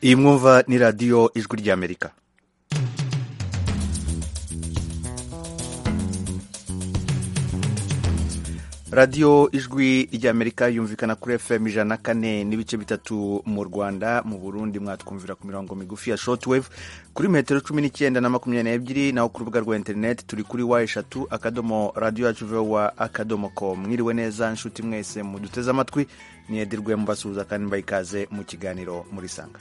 iyi mwumva ni radiyo ijwi ry'amerika radiyo ijwi ry'amerika yumvikana kuri fm ijana na kane n'ibice bitatu mu rwanda mu burundi mwatwumvira ku mirongo migufi ya shortwave kuri metero cumi n'icyenda na makumyabiri n'ebyiri naho ku rubuga rwa interineti turi kuri wa eshatu akadomo radiyo yacu vowa akadomo com mwiriwe neza nshuti mwese muduteze amatwi niyedirwe mubasuhuza kandi mbaha ikaze mu kiganiro muri sanga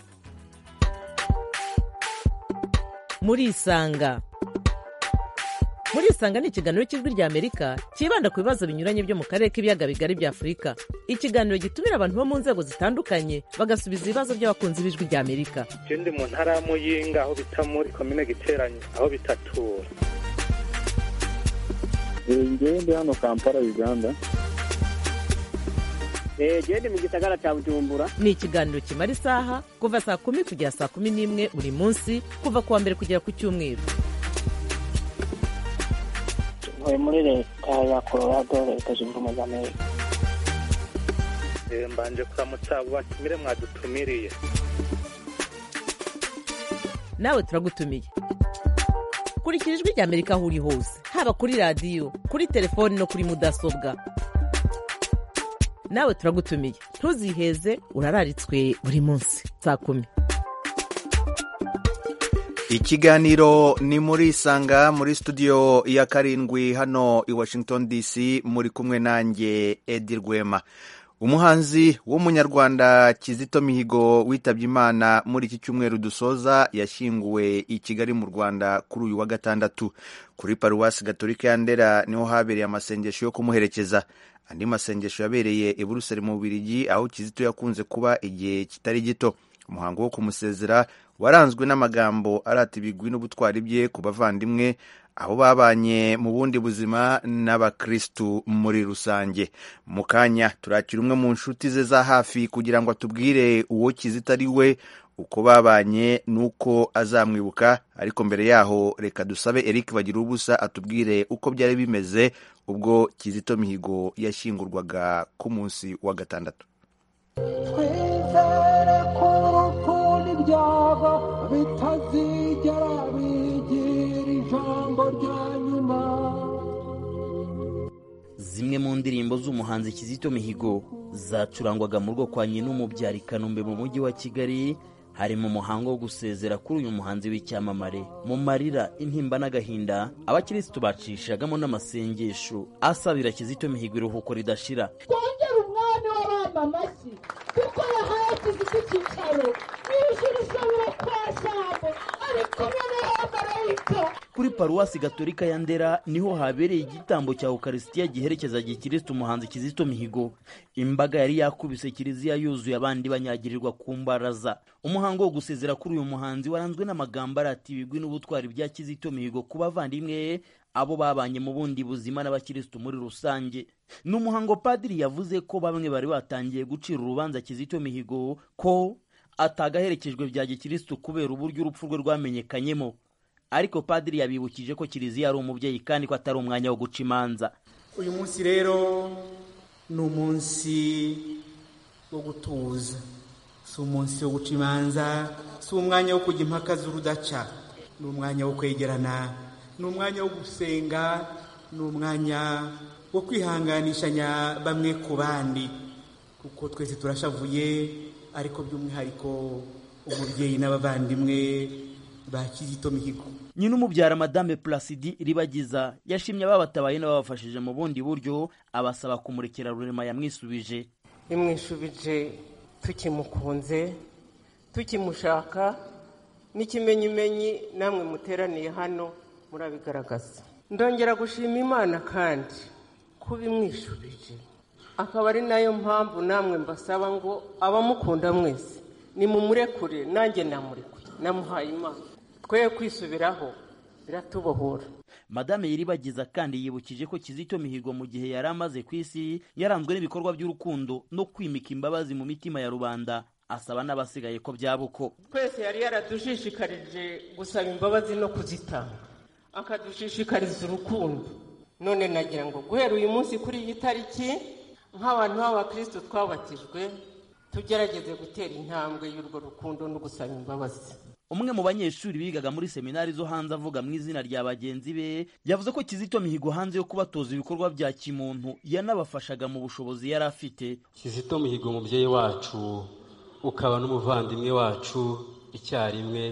murisanga murisanga ni ikiganiro cy'ijwi ry'amerika cyibanda ku bibazo binyuranye byo mu karere k'ibiyaga bigari bya afurika ikiganiro gitumira abantu bo mu nzego zitandukanye bagasubiza ibibazo by'abakunzi b'ijwi ry'amerika je ndi mu ntara ya muyinga aho bita muri komine giteranyo aho bitatura ngewe ndi hano kampala uganda genda mu gisagara cya bujumbura ni ikiganiro kimara isaha kuva saa kumi kugera saa kumi n'imwe buri munsi kuva ku wa mbere kugera ku cyumweru tuvuye muri leta ya colorado leta zunze ubumwe za amerika Eh, mbanje kuramutsa abo batumire mwadutumiriye nawe turagutumiye kurikira ijwi ry'amerika aho uri hose haba kuri radiyo kuri telefoni no kuri mudasobwa nawe turagutumiye ntuziheze urararitswe buri munsi saa kumi ikiganiro ni muri sanga muri studio ya karindwi hano i washington dc muri kumwe nanjye edi rwema umuhanzi w'umunyarwanda kizito mihigo witabye imana muri iki cyumweru dusoza yashyinguwe i kigali mu rwanda kuri uyu wa gatandatu kuri paruwasi gatolika ya ndera niho habereye amasengesho yo kumuherekeza andi masengesho yabereye i buruseli mu bubirigi aho kizito yakunze kuba igihe kitari gito umuhango wo kumusezera waranzwe n'amagambo arata ibigwi n'ubutwari bye ku bavandimwe aho babanye mu bundi buzima n'abakristu muri rusange mu kanya turakira umwe mu nshuti ze za hafi kugira ngo atubwire uwo kizita ari we uko babanye n'uko azamwibuka ariko mbere yaho reka dusabe eric bagira ubusa atubwire uko byari bimeze ubwo kizito mihigo yashyingurwaga ku munsi wa gatandatu twizere ko urukundo ibyabo bitazigera bigira ijambo rya nyuma zimwe mu ndirimbo z'umuhanzi Kizito Mihigo zacurangwaga mu rwo kwa Nyinumubyara i Kanombe mu mujyi wa Kigali harimo umuhango wo gusezera kuri uyu muhanzi w'icyamamare mu marira intimba n'agahinda abakirisitu bacishagamo n'amasengesho asabira Kizito Mihigo iruhuko ridashira twongere umwami w'abana amashyi kuko yahaye kizito icyicaro n'ijuru ishobora kuba jambo ari kumwe n'abamarayika kuri paruwasi gatolika ya ndera niho habereye igitambo cya ukarisitiya giherekeza gikirisitu umuhanzi kizito mihigo imbaga yari yakubise kiliziya yuzuye abandi banyagirirwa ku mbaraza umuhango wo gusezera kuri uyu muhanzi waranzwe n'amagambo arata ibigwi n'ubutwari bya kizito mihigo ku bavandimwe abo babanye mu bundi buzima n'abakirisitu muri rusange ni umuhango padiri yavuze ko bamwe bari batangiye gucira urubanza kizito mihigo ko atagaherekejwe bya gikirisitu kubera uburyo urupfu rwe rwamenyekanyemo ariko padiri yabibukije ko kiliziya ari umubyeyi kandi ko atari umwanya wo guca imanza uyu munsi rero ni umunsi wo gutuza si umunsi wo guca imanza si umwanya wo kujya impaka z'urudaca ni umwanya wo kwegerana ni umwanya wo gusenga ni umwanya wo kwihanganishanya bamwe ku bandi kuko twese turashavuye ariko by'umwihariko umubyeyi n'abavandimwe ba kizito mihigo nyina umubyara madame plasidi ribagiza yashimye ababatabaye n'ababafashije mu bundi buryo abasaba kumurekera rurema yamwisubije yamwishubije tukimukunze tukimushaka n'ikimenyimenyi namwe muteraniye hano murabigaragaza ndongera gushima imana kandi kuba imwishubije akaba ari nayo mpamvu namwe mbasaba ngo abamukunda mwese nimumurekure nanjye namurekure namuhaye imana twe kwisubiraho biratubohora madame yiribagiza kandi yibukije ko kizito mihigo mu gihe yari amaze ku isi yaranzwe n'ibikorwa by'urukundo no kwimika imbabazi mu mitima ya rubanda asaba n'abasigaye ko byaba uko twese yari yaradushishikarije gusaba imbabazi no kuzitanga akadushishikariza urukundo none nagira ngo guhera uyu munsi kuri iyi tariki nk'abantu b'abakristo twabatijwe tugerageze gutera intambwe y'urwo rukundo no gusaba imbabazi umwe mu banyeshuri bigaga muri seminari zo hanze avuga mu izina rya bagenzi be yavuze ko kizito mihigo hanze yo kubatoza ibikorwa bya kimuntu yanabafashaga mu bushobozi yari afite kizito mihigo umubyeyi wacu ukaba n'umuvandimwe wacu icyarimwe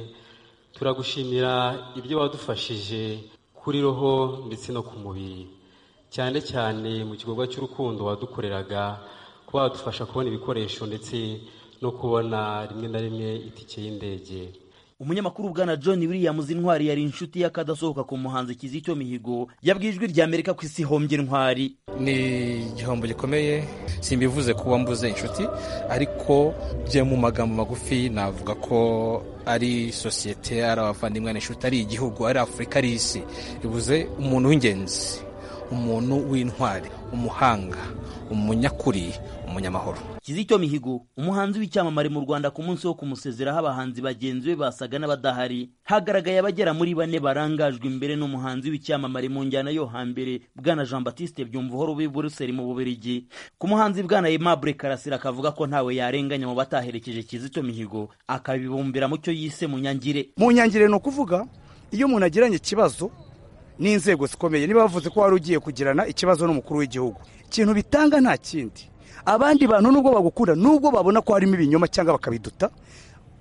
turagushimira ibyo wadufashije kuri roho ndetse no ku mubiri cyane cyane mu gikorwa cy'urukundo wadukoreraga kuba wadufasha kubona ibikoresho ndetse no kubona rimwe na rimwe itike y'indege umunyamakuru bwana john williams intwari yari inshuti y'akadasohoka ku muhanzi kizito mihigo yabwiye ijwi rya amerika ku isi hombye intwari ni igihombo gikomeye simbivuze kuba mbuze inshuti ariko bye mu magambo magufi navuga ko ari sosiyete ari abavandimwe n'inshuti ari igihugu ari afurika ari isi bivuze umuntu w'ingenzi umuntu w'intwari umuhanga umunyakuri umunyamahoro kizito mihigo umuhanzi w'icyamamare mu rwanda ku munsi wo kumusezeraho abahanzi bagenzi be basaga n'abadahari hagaragaye abagera muri bane barangajwe imbere n'umuhanzi w'icyamamare mu njyana yo hambere bwana jean batiste byumvuhoro w'i buruseli mu bubirigi ku muhanzi bwana aimable karasira akavuga ko ntawe yarenganya mu bataherekeje kizito mihigo akabibumbira mu cyo yise mu nyangire mu nyangire ni ukuvuga iyo umuntu agiranye ikibazo n'inzego zikomeye niba bavuze ko wari ugiye kugirana ikibazo n'umukuru w'igihugu ikintu bitanga nta kindi abandi bantu nubwo bagukunda nubwo babona ko harimo ibinyoma cyangwa bakabiduta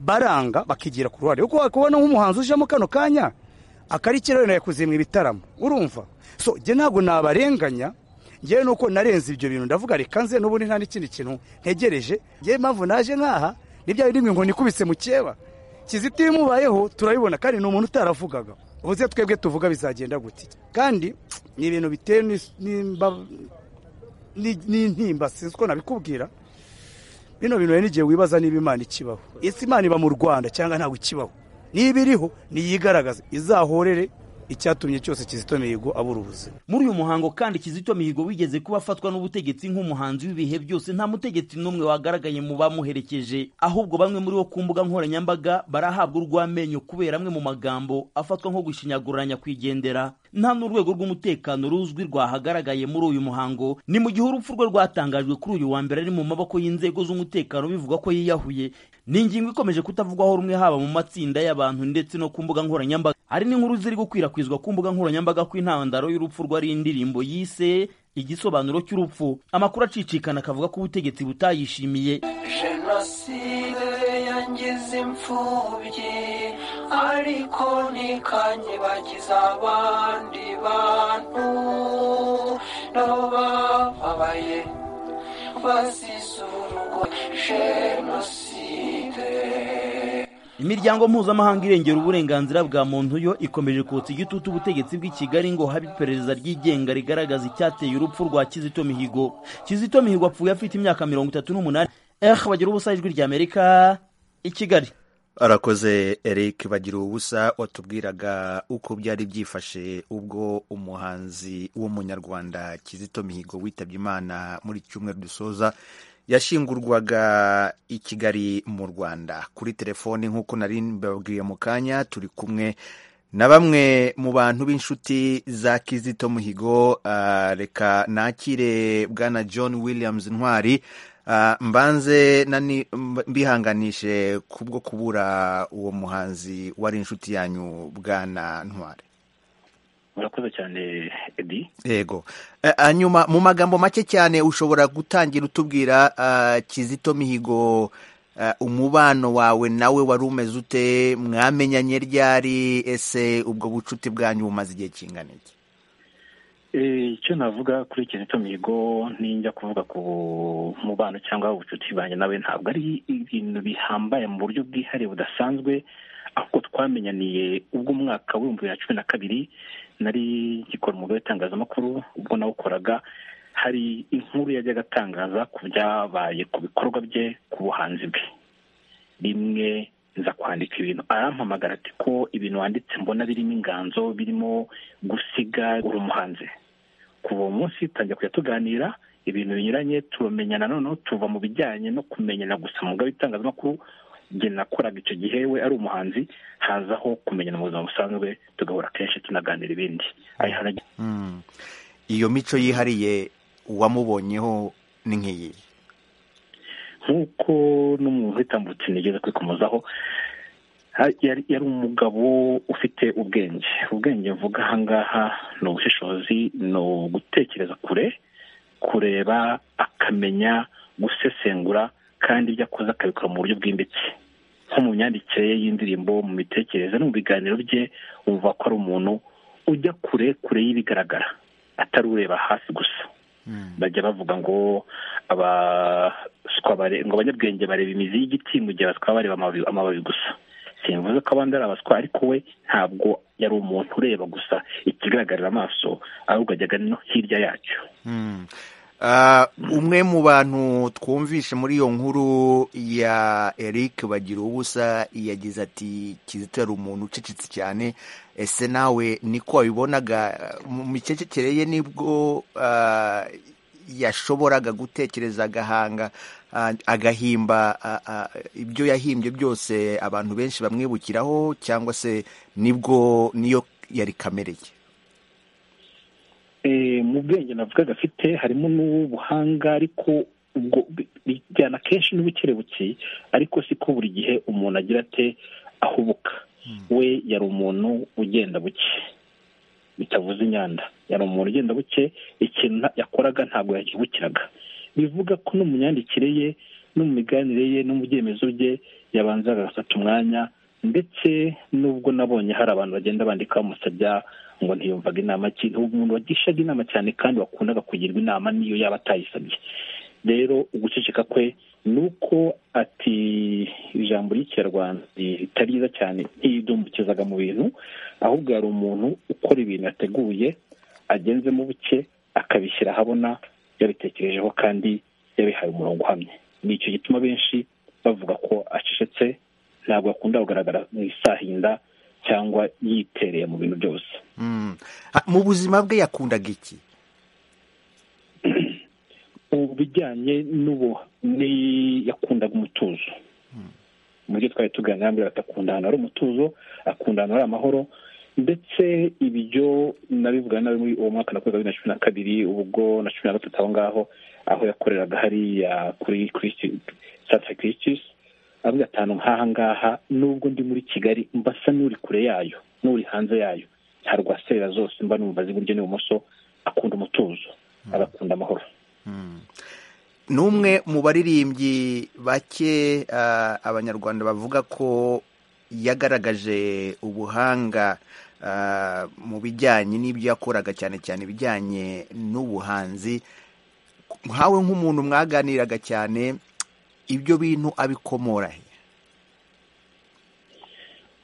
baranga bakigira ku ruhare kuko wakubona nk'umuhanzi ujemo kano kanya akarikiraro yakuze mu ibitaramo urumva so njye ntabwo nabarenganya ngewe nuko narenze ibyo bintu ndavuga reka nze n'ubundi nta n'ikindi kintu ntegereje ngewe mpamvu naje nk'aha n'ibya biri mu inkoni ikubise mu cyeba kizito iyo imubayeho turabibona kandi ni umuntu utaravugaga ubuze twebwe tuvuga bizagenda gutya kandi ni ibintu bitewe n'intimba sinzi uko nabikubwira bino bintu n'igihe wibaza niba imana ikibaho ese imana iba mu rwanda cyangwa ntabwo ikibaho niba iriho niyigaragaze izahorere icyatumye cyose kizito mihigo abura ubuzima muri uyu muhango kandi kizito mihigo wigeze kuba afatwa n'ubutegetsi nk'umuhanzi w'ibihe byose nta mutegetsi n'umwe wagaragaye mu bamuherekeje ahubwo bamwe muri bo ku mbuga nkoranyambaga barahabwa urw'amenyo kubera amwe mu magambo afatwa nko gushinyaguranya nyakwigendera nta n'urwego rw'umutekano ruzwi rwahagaragaye muri uyu muhango ni mu gihe urupfu rwe rwatangajwe kuri uyu wa mbere ari mu maboko y'inzego z'umutekano bivuga ko yiyahuye ni ingingo ikomeje kutavugwaho rumwe haba mu matsinda y'abantu ndetse no ku mbuga nkoranyambaga hari n'inkuru ziri gukwirakwizwa ku mbuga nkoranyambaga ko intandaro y'urupfu rwari indirimbo yise igisobanuro cy'urupfu amakuru acicikana akavuga ko ubutegetsi butayishimiye jenoside yangize imfubyi ariko ntikanyibagize abandi bantu n'abababaye bazizurwa jenoside imiryango mpuzamahanga irengera uburenganzira bwa muntu yo ikomeje kotsa igitutu ubutegetsi bw'i kigali ngo habe iperereza ryigenga rigaragaza icyateye urupfu rwa kizito mihigo kizito mihigo apfuye afite imyaka mirongo itatu n'umunani eh bagira ubusa ijwi ry'amerika i kigali arakoze eric bagira ubusa watubwiraga uko byari byifashe ubwo umuhanzi w'umunyarwanda kizito mihigo witabye imana muri cyumweru dusoza yashingurwaga i kigali mu rwanda kuri telefoni nk'uko nari mbabwiye mu kanya turi kumwe na bamwe mu bantu b'inshuti za kizito muhigo reka nakire bwana john williams ntwari mbanze mbihanganishe kubwo kubura uwo muhanzi wari inshuti yanyu bwana ntwari murakoze cyane edi yego hanyuma mu magambo make cyane ushobora gutangira utubwira kizito mihigo umubano wawe nawe wari umeze ute mwamenyanye ryari ese ubwo bucuti bwanyu bumaze igihe kingana iki icyo navuga kuri kizito mihigo ninjya kuvuga ku mubano cyangwa ubucuti bwanjye nawe ntabwo ari ibintu bihambaye mu buryo bwihariye budasanzwe ahubwo twamenyaniye ubwo umwaka w'ibihumbi bibiri na cumi na kabiri nari gikora umwuga w'itangazamakuru ubwo nawukoraga hari inkuru yajyaga atangaza ku byabaye ku bikorwa bye ku buhanzi bwe rimwe nza kwandika ibintu arampamagara ati ko ibintu wanditse mbona birimo inganzo birimo gusiga uri umuhanzi kuva uwo munsi tangira kujya tuganira ibintu binyuranye turamenyana noneho tuva mu bijyanye no kumenyana gusa mu mugabo w'itangazamakuru njye nakoraga icyo gihe we ari umuhanzi hazaho kumenyana mu buzima busanzwe tugahura kenshi tunaganira ibindi iyo mico yihariye uwamubonyeho ni nk'iyi nk'uko n'umuntu witambutse nigeze kwikomozaho ha- yari yari umugabo ufite ubwenge ubwenge mvuga aha ngaha ni ubushishozi ni ugutekereza kure kureba akamenya gusesengura kandi ibyo akoze akabikora mu buryo bwimbitse nko mu myandikire ye y'indirimbo mu mitekerereze no mu biganiro bye wumva ko ari umuntu ujya kure kure y'ibigaragara atari ureba hasi gusa bajya bavuga ngo abaswa bare- ngo abanyabwenge bareba imizi y'igiti mu gihe abaswa bareba amababi- amababi gusa simvuze ko abandi ari abaswa ariko we ntabwo yari umuntu ureba gusa ikigaragarira amaso ahubwo ajyaga no hirya yacyo Mm. Ah, umwe mu bantu twumvishe muri iyo nkuru ya eric bagira ubusa yagize ati kizito yari umuntu ucecetse cyane ese nawe niko wabibonaga mu micecekere ye nibwo ah, yashoboraga gutekereza agahanga ah, agahimba ah, ah, ibyo yahimbye byose abantu benshi bamwibukiraho cyangwa se nibwo niyo yari kamere ye Eh, mu bwenge navugaga afite harimo n'ubuhanga ariko ubwo bi- bijyana kenshi n'ubukerebuke ariko siko buri gihe umuntu agira ate ahubuka we yari umuntu ugenda buke bitavuze inyanda yari umuntu ugenda buke ikintu nta- yakoraga ntabwo yakibukiraga bivuga ko no mu myandikire ye no mu miganire ye no mu byemezo bye yabanzaga agafata umwanya ndetse n'ubwo nabonye hari abantu bagenda bandika bamusabya ngo ntiyumvaga inama ki umuntu wagishaga inama cyane kandi wakundaga kugirwa inama niyo yaba atayisabye rero uguceceka kwe ni uko ati ijambo ry'ikinyarwanda ritari ryiza cyane ntiyidumbukizaga mu bintu ahubwo yari umuntu ukora ibintu yateguye agenzemo buke akabishyira ahabona yabitekerejeho kandi yabihaye umurongo uhamye ni icyo gituma benshi bavuga ko acecetse ntabwo akunda kugaragara mu isahinda cyangwa yitereye mu bintu byose Mm. Ah, mu buzima bwe yakundaga iki mu bijyanye n'ubu ni yakundaga umutuzo mu byo twari tuganira mbere ati akunda ahantu hari umutuzo akunda ahantu hari amahoro ndetse ibyo nabivuga nawe muri uwo mwaka nakoreraga bibiri na cumi na kabiri ubwo na cumi na gatatu aho ngaho aho yakoreraga hariya kuri Christi- santire kirisitisi avuga atanu nk'aha ngaha nubwo ndi muri kigali mbasa n'uri kure yayo n'uri hanze yayo ntarwaserera zose mba numva azi iburyo n'ibumoso akunda umutuzo agakunda amahoro ni umwe mu baririmbyi bake ah, abanyarwanda bavuga ko yagaragaje ubuhanga ah, mu bijyanye n'ibyo yakoraga cyane cyane ibijyanye n'ubuhanzi nkawe nk'umuntu mwaganiraga cyane ibyo bintu abikomora he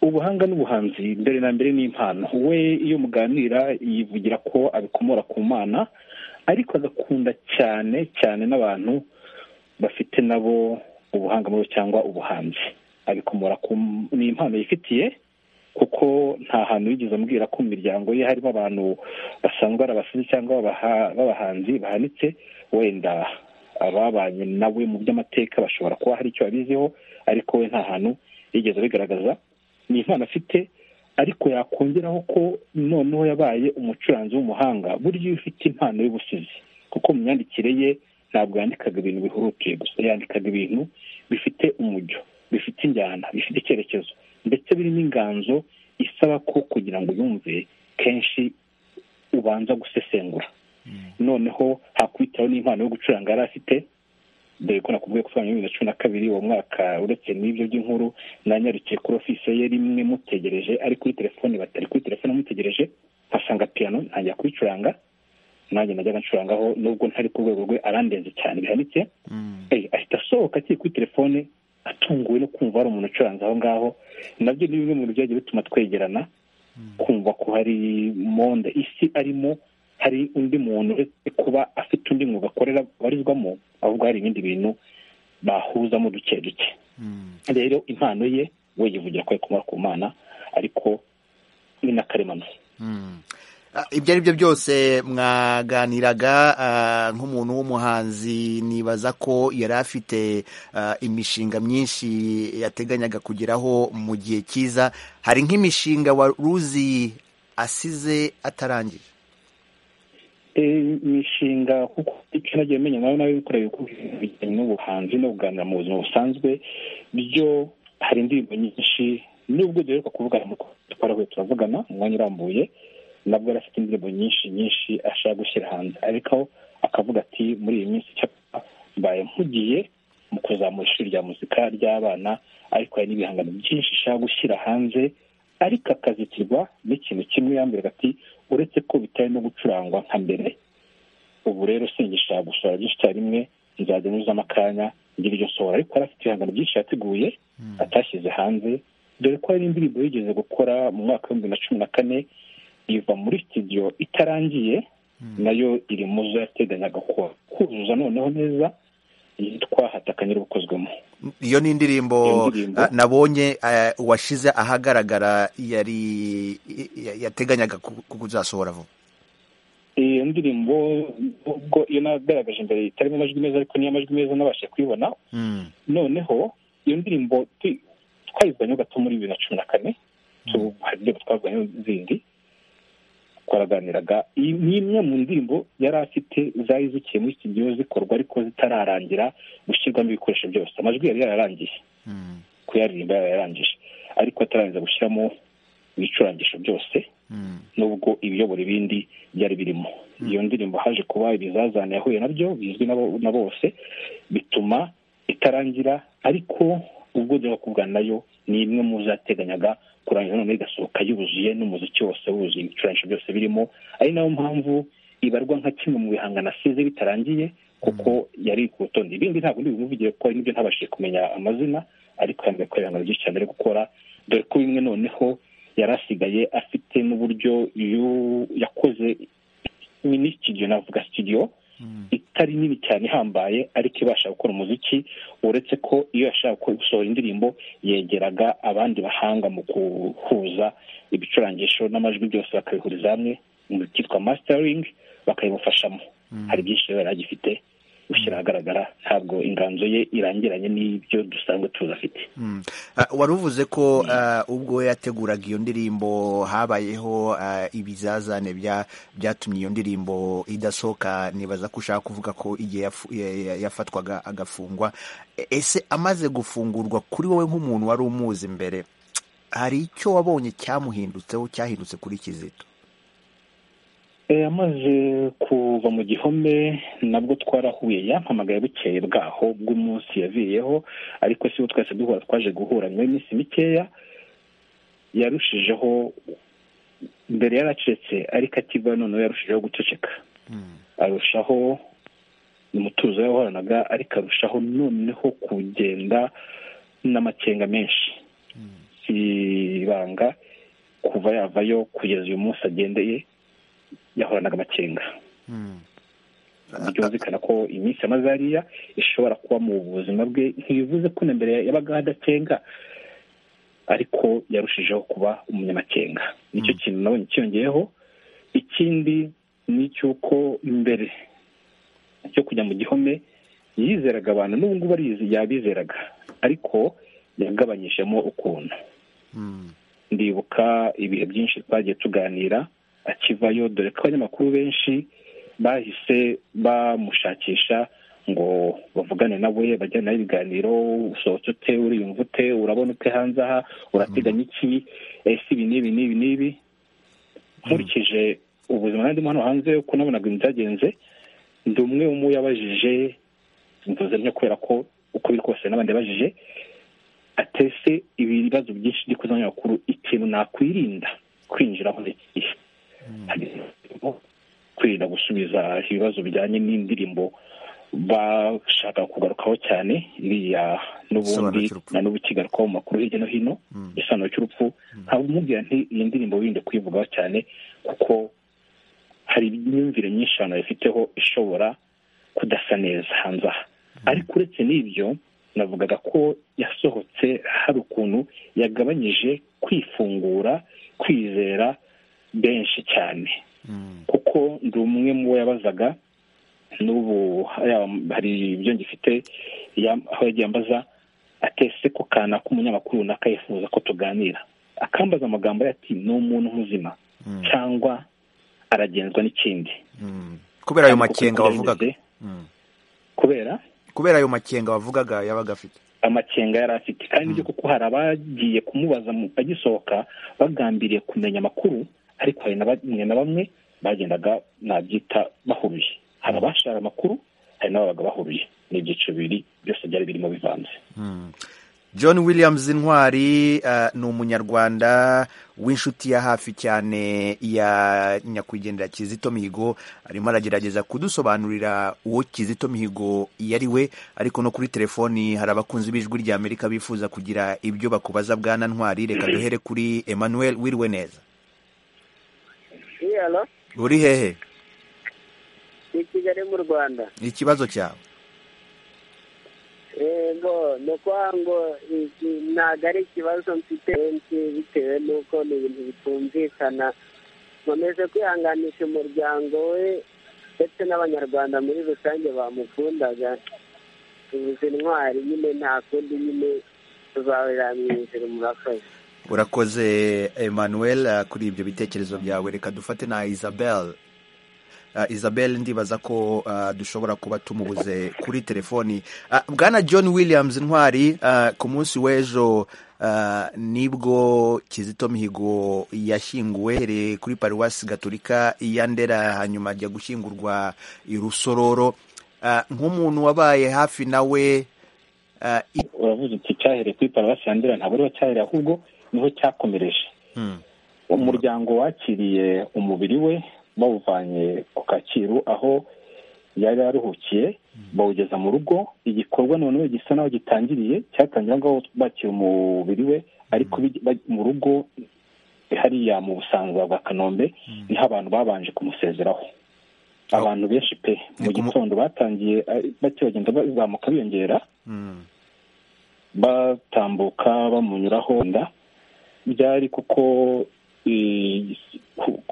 ubuhanga n'ubuhanzi mbere na mbere ni impano we iyo muganira yivugira ko abikomora ku mana ariko agakunda cyane cyane n'abantu bafite nabo ubuhanga muri bo cyangwa ubuhanzi abikomora ku ni impano yifitiye kuko nta hantu yigeze ambwira ko mu miryango ye harimo abantu basanzwe ari abasizi cyangwa babaha- b'abahanzi bahanitse wenda ababanye nawe mu by'amateka bashobora kuba hari icyo babiziho ariko we nta hantu yigeze abigaragaza ni impano afite ariko yakongeraho ko noneho yabaye umucuranzi w'umuhanga burya iyo ufite impano y'ubusizi kuko mu myandikire ye ntabwo yandikaga ibintu bihutiye gusa yandikaga ibintu bifite umujyo bifite injyana bifite icyerekezo ndetse birimo inganzo isaba ko kugira ngo uyumve kenshi ubanza gusesengura noneho hakwitaho n'impano yo gucuranga yari afite dore ko nakubwiye ko twa bibiri na cumi na kabiri uwo mwaka uretse n'ibyo by'inkuru nanyarukiye kuri ofisi ye rimwe mutegereje ari kuri telefone batari kuri telefone mutegereje nkasanga piyano ntangira kuyicuranga nanjye najyaga ncurangaho nubwo ntari ku rwego rwe arandenze cyane bihanitse Eh, ahita asohoka akiri kuri telefone atunguwe no kumva hari umuntu ucuranze aho ngaho nabyo ni bimwe mu bintu byagiye bituma twegerana kumva ko hari monde isi arimo hari undi muntu uretse kuba afite undi mwuga akorera abarizwamo ahubwo hari ibindi bintu bahuzamo duke duke rero impano ye we yivugira ko ayikomora ku mana ariko ni n'akaremano Ah, ibyo ari byo byose mwaganiraga ah, nk'umuntu w'umuhanzi nibaza ko yari afite ah, imishinga myinshi yateganyaga kugeraho mu gihe cyiza hari nk'imishinga wa ruzi asize atarangije imishinga kuko icyo nagiye menya nawe nawe bikoreye bijyanye n'ubuhanzi no kuganira mu buzima busanzwe byo hari indirimbo nyinshi nubwo duheruka kuvugana nk'uko twarahuye turavugana umwanya urambuye nabwo yari afite indirimbo nyinshi nyinshi ashaka gushyira hanze ariko akavuga ati muri iyi minsi icyapa mbaye mpugiye mu kuzamura ishuri rya muzika ry'abana ariko hari n'ibihangano byinshi ashaka gushyira hanze ariko akazitirwa n'ikintu kimwe yambwiraga ati uretse ko bitari no gucurangwa nka mbere ubu rero singisha gusohora byinshi icyarimwe nzajya nyuzamo akanya ngire iryo sohora ariko yari afite ibihangano byinshi yateguye atashyize hanze dore ko hari indirimbo yigeze gukora mu mwaka w'ibihumbi bibiri na cumi na kane iva muri studio itarangiye nayo iri mu zo yateganyaga kuzuza noneho neza yitwa hatakanyira ubukozwemo iyo ni indirimbo ah, nabonye eh, washize ahagaragara yari ya- yateganyaga ku- kuzasohora vuba iyo ndirimbo ubwo iyo nagaragaje imbere itarimo amajwi meza ariko niyo amajwi meza nabashije kuyibona noneho iyo ndirimbo tu- twayivuganye gato muri bibiri na cumi na kane tu- hari indirimbo twavuganye zindi twaraganiraga iyi ni imwe mu ndirimbo yari afite zari zikiye muri studio zikorwa ariko zitararangira gushyirwamo ibikoresho byose amajwi yari yararangiye kuyaririmba yari yararangije ariko atararangiza gushyiramo ibicurangisho byose nubwo ibiyobora ibindi byari birimo iyo ndirimbo haje kuba ibizazane yahuye nabyo bizwi n'abo- na bose bituma itarangira ariko ubwo njya kuvugana nayo ni imwe mu zateganyaga kurangiza noneho igasohoka yuzuye n'umuziki wose wuzuye ibicurangisho byose birimo ari nayo mpamvu ibarwa nka kimwe mu bihangano asize bitarangiye kuko yari ku rutonde ibindi ntabwo ndi bimuvugire kuko hari n'ibyo ntabashije kumenya amazina ariko yambaye ko ibihangano byinshi cyane ari gukora dore ko bimwe noneho yari asigaye afite n'uburyo yu- yakoze mini studio navuga studio itari nini cyane ihambaye ariko ibasha gukora umuziki uretse ko iyo yashaka gukora- gusohora indirimbo yegeraga abandi bahanga mu guhuza ibicurangisho n'amajwi byose bakabihuriza hamwe mu cyitwa mastering bakabimufashamo hari byinshi rero yari agifite gushyira ahagaragara ntabwo inganzo ye irangiranye n'ibyo dusanzwe tuzi afite Mm. Ah, wari uvuze ko ah, ubwo yateguraga iyo ndirimbo habayeho ah, ibizazane bya- byatumye iyo ndirimbo idasohoka nibaza ko ushaka kuvuga ko igihe yafu- ya- ya- yafatwaga agafungwa E- ese amaze gufungurwa kuri wowe nk'umuntu wari umuzi mbere hari icyo wabonye cyamuhindutseho cyahindutse kuri kizito Eh, amaze kuva mu gihome nabwo twarahuye yampamagaye bukeye bwaho bw'umunsi yaviyeho ariko si bo twese duhura twaje guhura nyuma y'iminsi mikeya yarushijeho mbere yaracecetse ariko akiva noneho yarushijeho guceceka arushaho ni umutuzo yahoranaga ariko arushaho noneho kugenda n'amakenga menshi si ibanga kuva yavayo kugeza uyu munsi agendeye yahoranaga amakenga byumvikana ko iminsi yamaze hariya ishobora kuba mu buzima bwe ntibivuze ko na mbere yabaga adakenga ariko yarushijeho kuba umunyamakenga nicyo kintu nabonye cyiyongeyeho ikindi ni icy'uko mbere cyo kujya mu gihome yizeraga abantu n'ubu ngubu arizi yabizeraga ariko yagabanyijemo ukuntu ndibuka ibihe byinshi twagiye tuganira akivayo dore ko abanyamakuru benshi bahise bamushakisha ngo bavugane nawe bajyane nawe ibiganiro usohotse ute uriyumva ute urabona ute hanze aha urateganya iki ese ibi n'ibi n'ibi n'ibi nkurikije ubuzima nandimo hano hanze uko nabonaga ibintu byagenze ndi umwe mu yabajije mvuze ntyo kubera ko uko biri kose n'abandi yabajije atese ibibazo byinshi byo kuzanya amakuru ikintu nakwirinda kwinjiraho n'ikihe harimo kwirinda gusubiza ibibazo bijyanye n'indirimbo bashaka kugarukaho cyane iriya n'ubundi na n'ubu ikigarukaho mu makuru hirya no hino igisobanuro cy'urupfu nkaba umubwira nti iyi ndirimbo wirinde kuyivugaho cyane kuko hari imyumvire myinshi abantu bayifiteho ishobora kudasa neza hanze aha ariko uretse n'ibyo navugaga ko yasohotse hari ukuntu yagabanyije kwifungura kwizera benshi cyane kuko ndi umwe mu bo yabazaga n'ubu haya- hari ibyo ngifite yam- aho yagiye ambaza atese ko kana k'umunyamakuru runaka yifuza ko tuganira akambaza amagambo ye ati ni umuntu muzima cyangwa aragenzwa n'ikindi kubera ayo Ariko makenga kuko wavugaga bimeze, kubera kubera ayo makenga wavugaga yabaga afite amakenga yari afite kandi byo kuko hari abagiye kumubaza mu- agisohoka bagambiriye kumenya amakuru ariko hari na bamwe na bamwe bagendaga nabyita bahuruye hari abashara amakuru hari n'ababaga bahuruye ni ibyiciro bibiri byose byari birimo bivanze Mm. john williams intwari eh, ni umunyarwanda w'inshuti ya hafi cyane ya nyakwigendera kizito mihigo arimo aragerageza kudusobanurira uwo kizito mihigo yari we ariko no kuri telefoni hari abakunzi b'ijwi rya amerika bifuza kugira ibyo bakubaza bwana ntwari reka duhere kuri emmanuel wiriwe neza iyalo uri hehe ni kigali mu rwanda ikibazo cyawe yego ni ukuvuga ngo iki ntabwo ari ikibazo mfite benshi bitewe n'uko ni ibintu bitumvikana nkomeje kwihanganisha umuryango we ndetse n'abanyarwanda muri rusange bamukundaga tubuze intwari nyine nta kundi nyine tuzahurira mu ijuru murakoze urakoze emmanuel eh, kuri ibyo bitekerezo byawe reka dufate na isabel Ah, isabel ndibaza ko ah, dushobora kuba tumubuze kuri telefoni Ah, bwana john williams ntwari ah, ku munsi w'ejo ah, nibwo kizito mihigo yashyinguwe hereye kuri paruwasi gaturika ya ndera hanyuma ajya gushyingurwa i rusororo Ah, nk'umuntu wabaye hafi nawe ah, i- uravuze uti cyahereye kuri paruwasi ya ndera ntabwo ariho cyahereye ahubwo niho cyakomereje umuryango wakiriye umubiri we bawuvanye ku kacyiru aho yari aruhukiye bawugeza mu rugo igikorwa noneho gisa n'aho gitangiriye cyatangira ngaho bakira umubiri we ariko bij- baj- mu rugo hariya mu busanza bwa kanombe niho abantu babanje kumusezeraho abantu benshi pe mu gitondo batangiye eh, bake bagenda bazamuka biyongera Mm. batambuka bamunyuraho nda byari kuko eh, ku-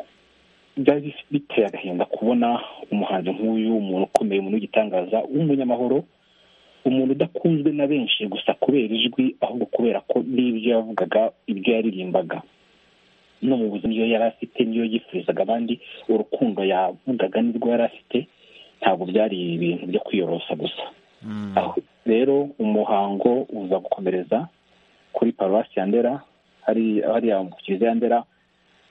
byari biteye agahinda kubona umuhanzi nk'uyu umuntu ukomeye umuntu w'igitangaza w'umunyamahoro umuntu udakunzwe na benshi gusa kubera ijwi ahubwo kubera ko n'ibyo yavugaga ibyo yaririmbaga no mu buzima iyo yari afite niyo yifurizaga abandi urukundo yavugaga nirwo yari afite ntabwo byari ibintu byo kwiyorosa gusa Aho rero umuhango uza gukomereza kuri paruwasi ya ndera hari hariya mu kiliziya ya ndera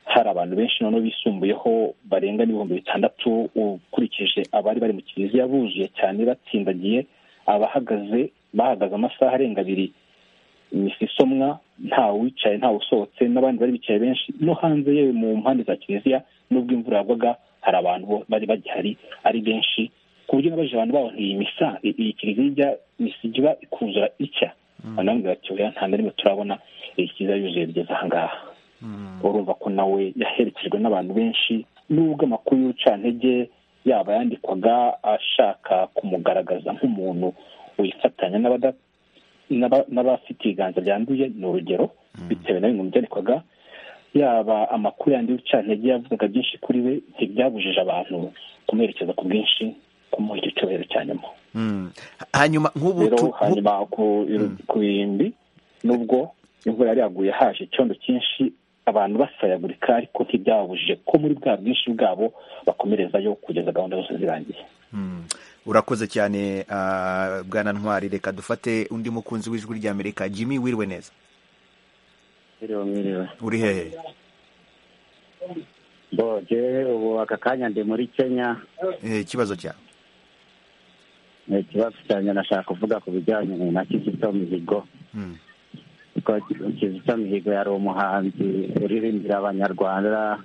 hari abantu benshi noneho bisumbuyeho barenga n'ibihumbi bitandatu ukurikije abari bari mu kiliziya buzuye cyane batsindagiye abahagaze bahagaze amasaha arenga abiri imisi isomwa nta wicaye nta usohotse n'abandi bari bicaye benshi no hanze yewe mu mpande za kiliziya n'ubwo imvura yagwaga hari abantu bo- bari bagihari ari benshi ku buryo nabajije abantu baho nti iyi misa i- iyi kiliziya ijya misiga iba ikuzura itya banambwira ati oya nta na rimwe turabona iyi kiliziya yuzuye bigeze ahangaha urumva ko nawe yaherekejwe n'abantu benshi n'ubwo amakuru y'urucantege yaba yandikwaga ashaka kumugaragaza nk'umuntu wifatanya n'abada- n'aba- n'abafite ibiganza byanduye ni urugero bitewe na bimwe mu byandikwaga yaba amakuru yandi y'urucantege yavugaga byinshi kuri we ntibyabujije abantu kumwerekeza ku bwinshi kumuha icyo cyubahiro cya nyuma Mm. hanyuma nk'ubu rero tu- nk'u- hanyuma ku ku irimbi nubwo imvura yari yaguye haje icyondo cyinshi abantu basayagurika ariko ntibyababujije ko muri bwa bwinshi bwabo bakomerezayo kugeza gahunda zose zirangiye Mm. urakoze cyane ah, bwana ntwari reka dufate undi mukunzi w'ijwi rya amerika jimmy wiriwe neza Mwiriwe, mwiriwe. uri hehe Bo, je ubu aka kanya ndi muri Kenya, Eh, ikibazo cyawe ni ikibazo cyanjye nashaka kuvuga ku bijyanye na Kizito Mihigo. Mm. Kuko Kizito Mihigo yari umuhanzi uririmbira Abanyarwanda,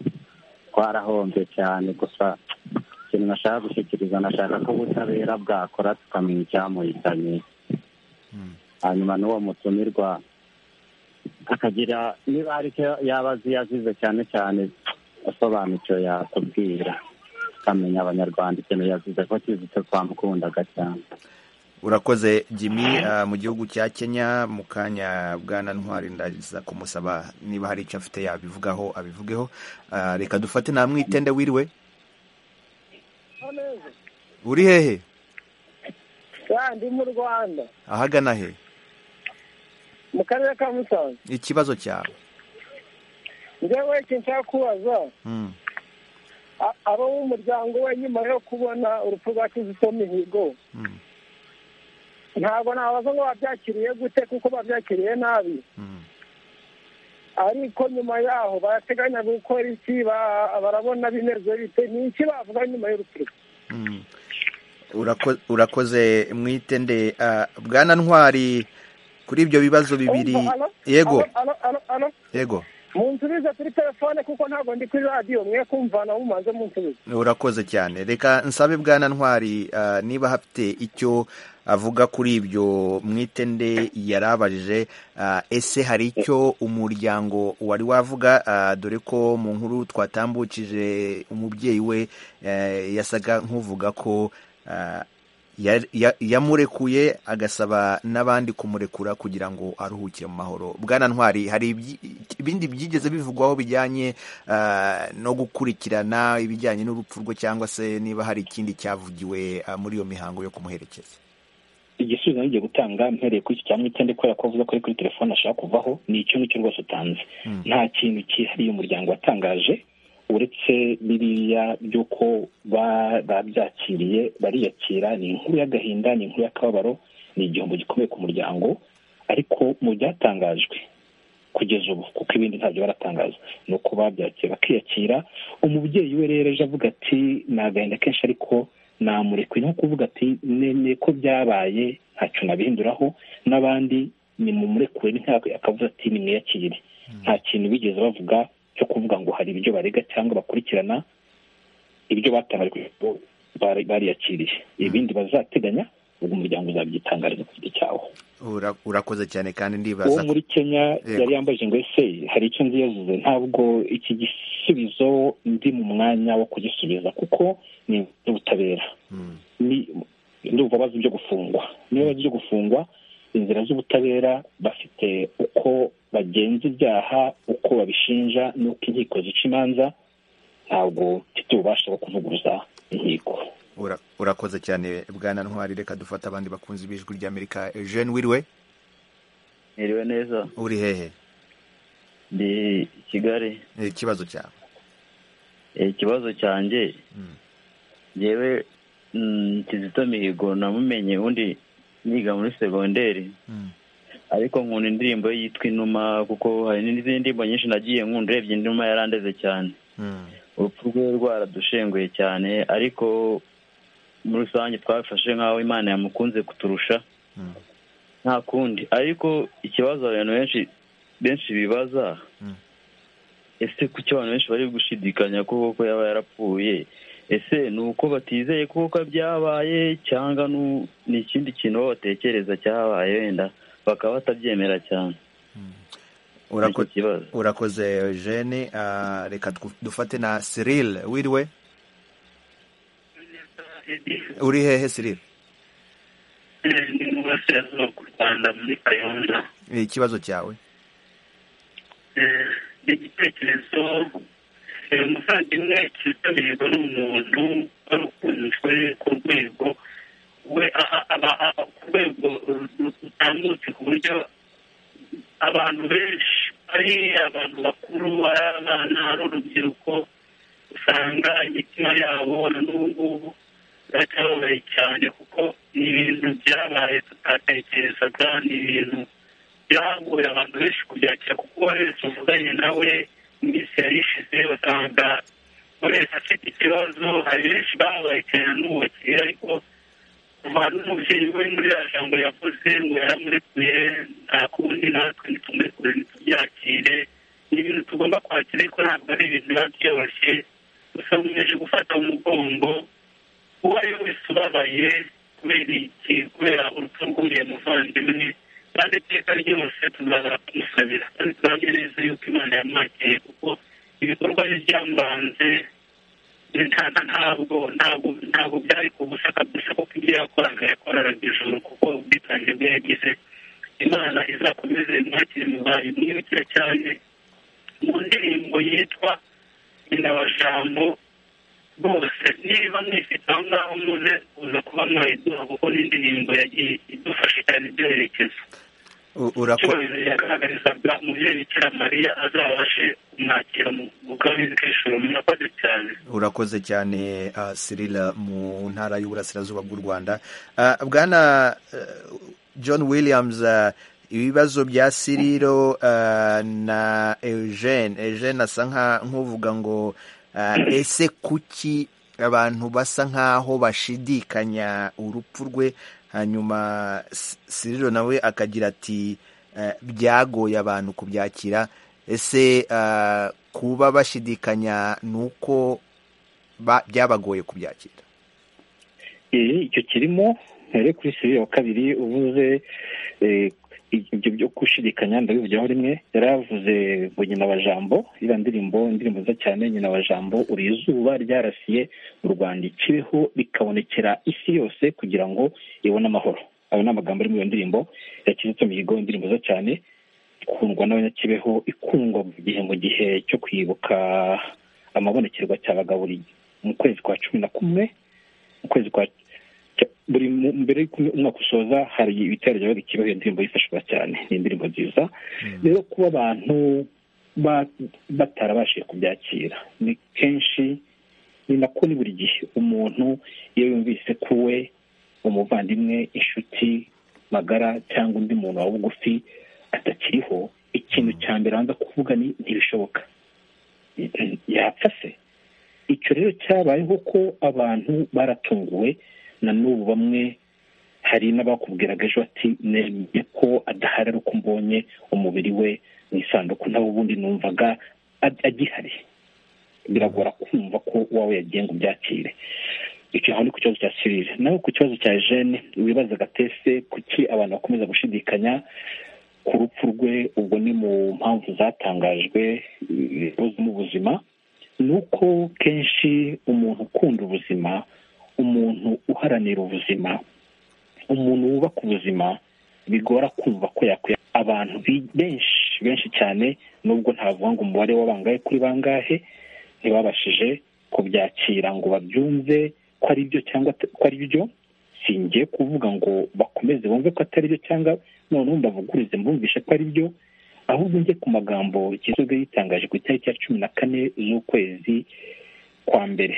twarahombye cyane gusa ikintu nashaka gushyikiriza nashaka ko ubutabera bwakora tukamenya icyamuhitanye hanyuma n'uwo mutumirwa akagira niba hari icyo yaba azi yazize cyane cyane asobanukiwe yatubwira tukamenya abanyarwanda ikintu yazize ko kizito twamukundaga cyane urakoze jimmy ah, mu gihugu cya kenya mu kanya bwana ntwari ndaza kumusaba niba hari icyo afite yabivugaho abivugeho Ah, reka dufate nta mwitende wiriwe uri hehe ndi mu rwanda ahagana he mu karere ka musanze ikibazo cyawe njyewe iki nshaka kubaza Mm. abo mu muryango we nyuma yo kubona urupfu rwa kizito mihigo ntabwo nabaza ngo babyakiriye gute kuko babyakiriye nabi ariko nyuma yaho barateganya gukora iki ba- barabona bimeze bite ni iki bavuga nyuma y'urupfu rwe Urako- urakoze mwitende Ah, bwana ntwari kuri ibyo bibazo bibiri Umva, alo, yego alo, alo, alo. yego munsubize kuri telefone kuko ntabwo ndi kuri radiyo mwe kumvana mumaze munsubize urakoze cyane reka nsabe bwana ntwari ah, niba hafite icyo avuga kuri ibyo mwitende yarabajije ah, ese hari icyo umuryango wari wavuga Ah, dore ko mu nkuru twatambukije umubyeyi we eh, yasaga nk'uvuga ko ah, ya- ya- yamurekuye agasaba n'abandi kumurekura kugira ngo aruhukire mu mahoro bwana ntwari hari ibyi- ibindi byigeze bivugwaho bijyanye ah, no gukurikirana ibijyanye n'urupfu rwe cyangwa se niba hari ikindi cyavugiwe ah, muri iyo mihango yo kumuherekeza igisubizo ngiye gutanga mpereye kuri iki cya mwitende kubera ko avuze ko ari kuri telefone ashaka kuvaho ni icyo ngicyo rwose utanze nta kintu cyihariye umuryango watangaje uretse biriya by'uko ba- babyakiriye bariyakira ni inkuru y'agahinda ni inkuru y'akababaro ni igihombo gikomeye ku muryango ariko mu byatangajwe kugeza ubu kuko ibindi ntabyo baratangaza ni uko babyakira bakiyakira umubyeyi we rero ejo avuga ati ni agahinda kenshi ariko namurekuye no kuvuga ati nemeye ko byabaye ntacyo nabihinduraho n'abandi ni mumurekure ntabwo akavuze ati nimwiyakire nta kintu bigeze bavuga cyo kuvuga ngo hari ibyo barega cyangwa bakurikirana ibyo batangaje kuri bo bari- bariyakiriye ibindi bazateganya ubwo umuryango uzabyitangariza ku giti cyawo Ura- urakoze cyane kandi uwo ndibaza muri kenya Yego. yari yambajije ngo ese hari icyo nzi yazuze ntabwo iki gisubizo ndi mu mwanya wo kugisubiza kuko ni ubutabera ni ndumva bazi ibyo gufungwa niba bazi ibyo gufungwa inzira z'ubutabera bafite uko bagenza ibyaha uko babishinja n'uko inkiko zica imanza ntabwo mfite ububasha bwo kuvuguruza inkiko Ura- urakoze cyane bwana ntwari reka dufate abandi bakunzi b'ijwi ry'amerika eugene wiriwe Niriwe neza uri hehe ndi i Kigali Eh, ikibazo cyawe Eh, ikibazo cyanjye njyewe mm, Kizito Mihigo namumenye undi niga muri segonderi ariko nkunda indirimbo ye yitwa Inuma kuko hari n'izindi ndirimbo nyinshi nagiye nkunda urebye Inuma yarandeze cyane urupfu rwe rwaradushenguye cyane ariko muri rusange twafashe nk'aho imana yamukunze kuturusha nta kundi ariko ikibazo abantu benshi benshi bibaza ese kuki abantu benshi bari gushidikanya ko koko yaba yarapfuye ese ni uko batizeye ko koko byabaye cyangwa nu- ni ikindi kintu bo batekereza cyabaye wenda bakaba batabyemera cyane Urako- urakoze eugene Ah, reka twu- dufate na cyril wiriwe uri hehe cyril ndi mu burasirazuba bw'u rwanda muri kayonza Eh, ikibazo cyawe Eh, ni igitekerezo eh, umuvandimwe kitabirwa n'umuntu wari ukunzwe ku rwego we aha- aba- aba- ku rwego rutambutse ku buryo abantu benshi ari abantu bakuru ari abana ari urubyiruko usanga imitima yabo na n'ubu ngubu biracyababaye cyane kuko ni ibintu byabaye tutatekerezaga ni ibintu byagoye abantu benshi kubyakira kuko uwo wese uvuganye nawe iminsi yari ishize usanga buri wese afite ikibazo hari benshi babaye cyane n'ubakira ariko kuva n'umubyeyi we muri ya jambo yavuze ngo yaramurekuye nta kundi natwe nitumbekure ntitubyakire ni ibintu tugomba kwakira ariko ntabwo ari ibintu biba byoroshye gusa nkomeje gufata mu mugongo uwo ari we wese ubabaye kubera iki kubera urupfu rw'uriya muvandimwe kandi iteka ryose tuzahora tumusabira kandi turabye neza yuko imana yamwakiriye kuko ibikorwa bye byambanze nta- nta- ntabwo ntabwo ntabwo byari ku busa kabisa kuko ibyo yakoraga yakoraga ijoro kuko ubwitange bwe yagize imana izakomeze imwakire mu bayo mwibukire cyane mu ndirimbo yitwa indabajambo rwose niba mwifite aho ngaho muze uza kuba mwayiduha kuko n'indirimbo yagiye idufasha cyane ibyerekezo urakora cyubahiro yagaragarizaga umubyeyi bikira mariya azabashe kumwakira mu kabizi k'ijoro murakoze cyane urakoze cyane ah, sirila mu ntara y'uburasirazuba bw'u rwanda Ah, bwana eh, john williams ah, ibibazo bya siriro ah, na eugene eugene asa nka- nk'uvuga ngo ah, ese kuki abantu basa nk'aho bashidikanya urupfu rwe hanyuma S- siriro nawe akagira ati eh, byagoye abantu kubyakira ese ah, kuba bashidikanya ni uko ba- byabagoye kubyakira Eh, icyo kirimo here kuri siri wa kabiri uvuze eh, ibyo byo gushidikanya ndabivugaho rimwe yari yavuze ngo nyina wa jambo iriya ndirimbo indirimbo nziza cyane nyina wa jambo uri izuba ryarasiye mu rwanda ikibeho rikabonekera isi yose kugira ngo ibone amahoro ayo ni amagambo ari muri iyo ndirimbo ya kizito mihigo indirimbo nziza cyane ikundwa n'abanyakibeho ikundwa mu gihe mu gihe cyo kwibuka amabonekerwa cyabaga buri mu kwezi kwa cumi na kumwe mu kwezi kwa cya- buri mu- mbere y'uko umwaka usoza hari ibitero byabaga ikibazo iyo ndirimbo yifashishwa cyane ni indirimbo nziza rero kuba abantu ba- batarabashije kubyakira ni kenshi ni nako ni buri gihe umuntu iyo yumvise ko we umuvandimwe inshuti magara cyangwa undi muntu wa bugufi atakiriho ikintu cya mbere abanza kuvuga ni ntibishoboka yapfa se icyo rero cyabayeho ko abantu baratunguwe na n'ubu bamwe hari n'abakubwiraga ejo ati nemeye ko adahari ari uko mbonye umubiri we mu isanduku nawe ubundi numvaga ag- agihari biragora kumva ko wawe yagiye ngo ubyakire icyo aho ni ku kibazo cya sirire nawe ku kibazo cya jene wibazaga tese kuki abantu bakomeza gushidikanya ku rupfu rwe ubwo ni mu mpamvu zatangajwe eh, mu buzima ni uko kenshi umuntu ukunda ubuzima umuntu uharanira ubuzima umuntu wubaka ubuzima bigora kumva ko yakwiye abantu bi- benshi benshi cyane nubwo ntavuga ngo umubare w'abangahe kuri bangahe ntibabashije kubyakira ngo babyumve ko ari byo cyangwa at- ko ari byo singiye kuvuga ngo bakomeze bumve ko atari byo cyangwa noneho mbavugurize mbumvishe ko ari byo ahubwo njye ku magambo kizoga yitangaje ku itariki ya cumi na kane z'ukwezi kwa mbere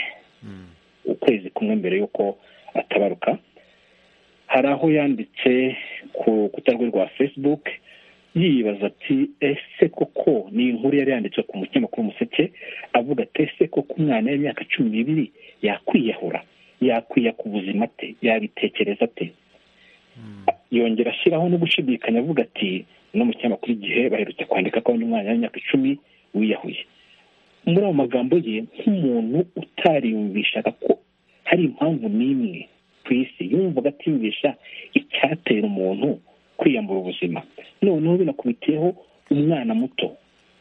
ukwezi kumwe mbere y'uko atabaruka hari aho yanditse ku rukuta rwe rwa facebook yibaza ati ese koko ni inkuru yari yanditswe ku mukinyamakuru umuseke avuga ati ese koko umwana w'imyaka cumi n'ibiri yakwiyahura yakwiya ku buzima ate yabitekereza ate yongera ashyiraho no gushidikanya avuga ati no mu kinyamakuru igihe baherutse kwandika ko undi mwana w'imyaka icumi wiyahuye muri ayo magambo ye nk'umuntu utariyumvishaga ko hari impamvu n'imwe ku isi yumvaga atiyumvisha icyatera umuntu kwiyambura ubuzima noneho binakubitiyeho umwana muto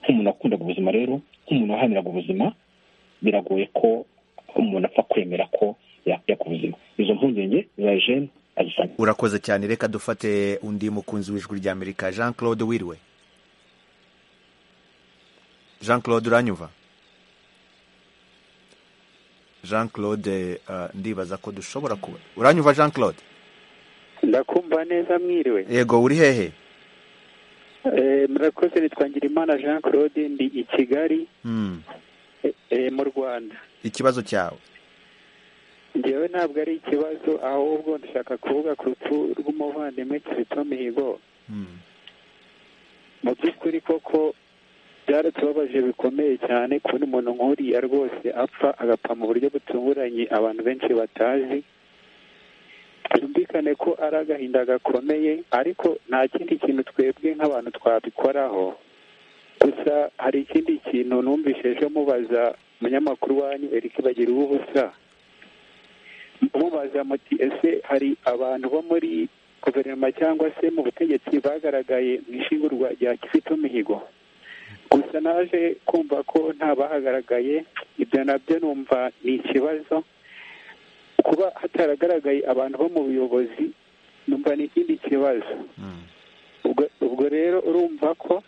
nk'umuntu wakundaga ubuzima rero nk'umuntu wahaniraga ubuzima biragoye ko umuntu apfa kwemera ko yakwiya ku buzima izo mpungenge za jene azisanga urakoze cyane reka dufate undi mukunzi w'ijwi rya amerika jean claude wiriwe jean claude uranyumva jean claude eh, ndibaza ko dushobora kuba uranyumva jean claude ndakumva neza mwiriwe yego uri hehe Eh, murakoze nitwangira imana jean claude ndi i kigali Hmm. eh, mu rwanda ikibazo cyawe ngewe ntabwo ari ikibazo ahubwo ndashaka kuvuga ku rupfu rw'umuvandimwe kizito mihigo mu by'ukuri koko byaratubabaje bikomeye cyane kubona umuntu nk'uriya rwose apfa agapfa mu buryo butunguranye abantu benshi batazi byumvikane ko ari agahinda gakomeye ariko nta kindi kintu twebwe nk'abantu twabikoraho gusa hari ikindi kintu numvise ejo mubaza umunyamakuru wanyu erike bagira ubusa mubaza muti ese hari abantu bo muri guverinoma cyangwa se mu butegetsi bagaragaye mu ishingurwa rya kizito mihigo gusa naje kumva ko nta bahagaragaye ibyo nabyo numva ni ikibazo kuba hataragaragaye abantu bo mu buyobozi numva ni ikindi kibazo ubwo ubwo rero urumva ko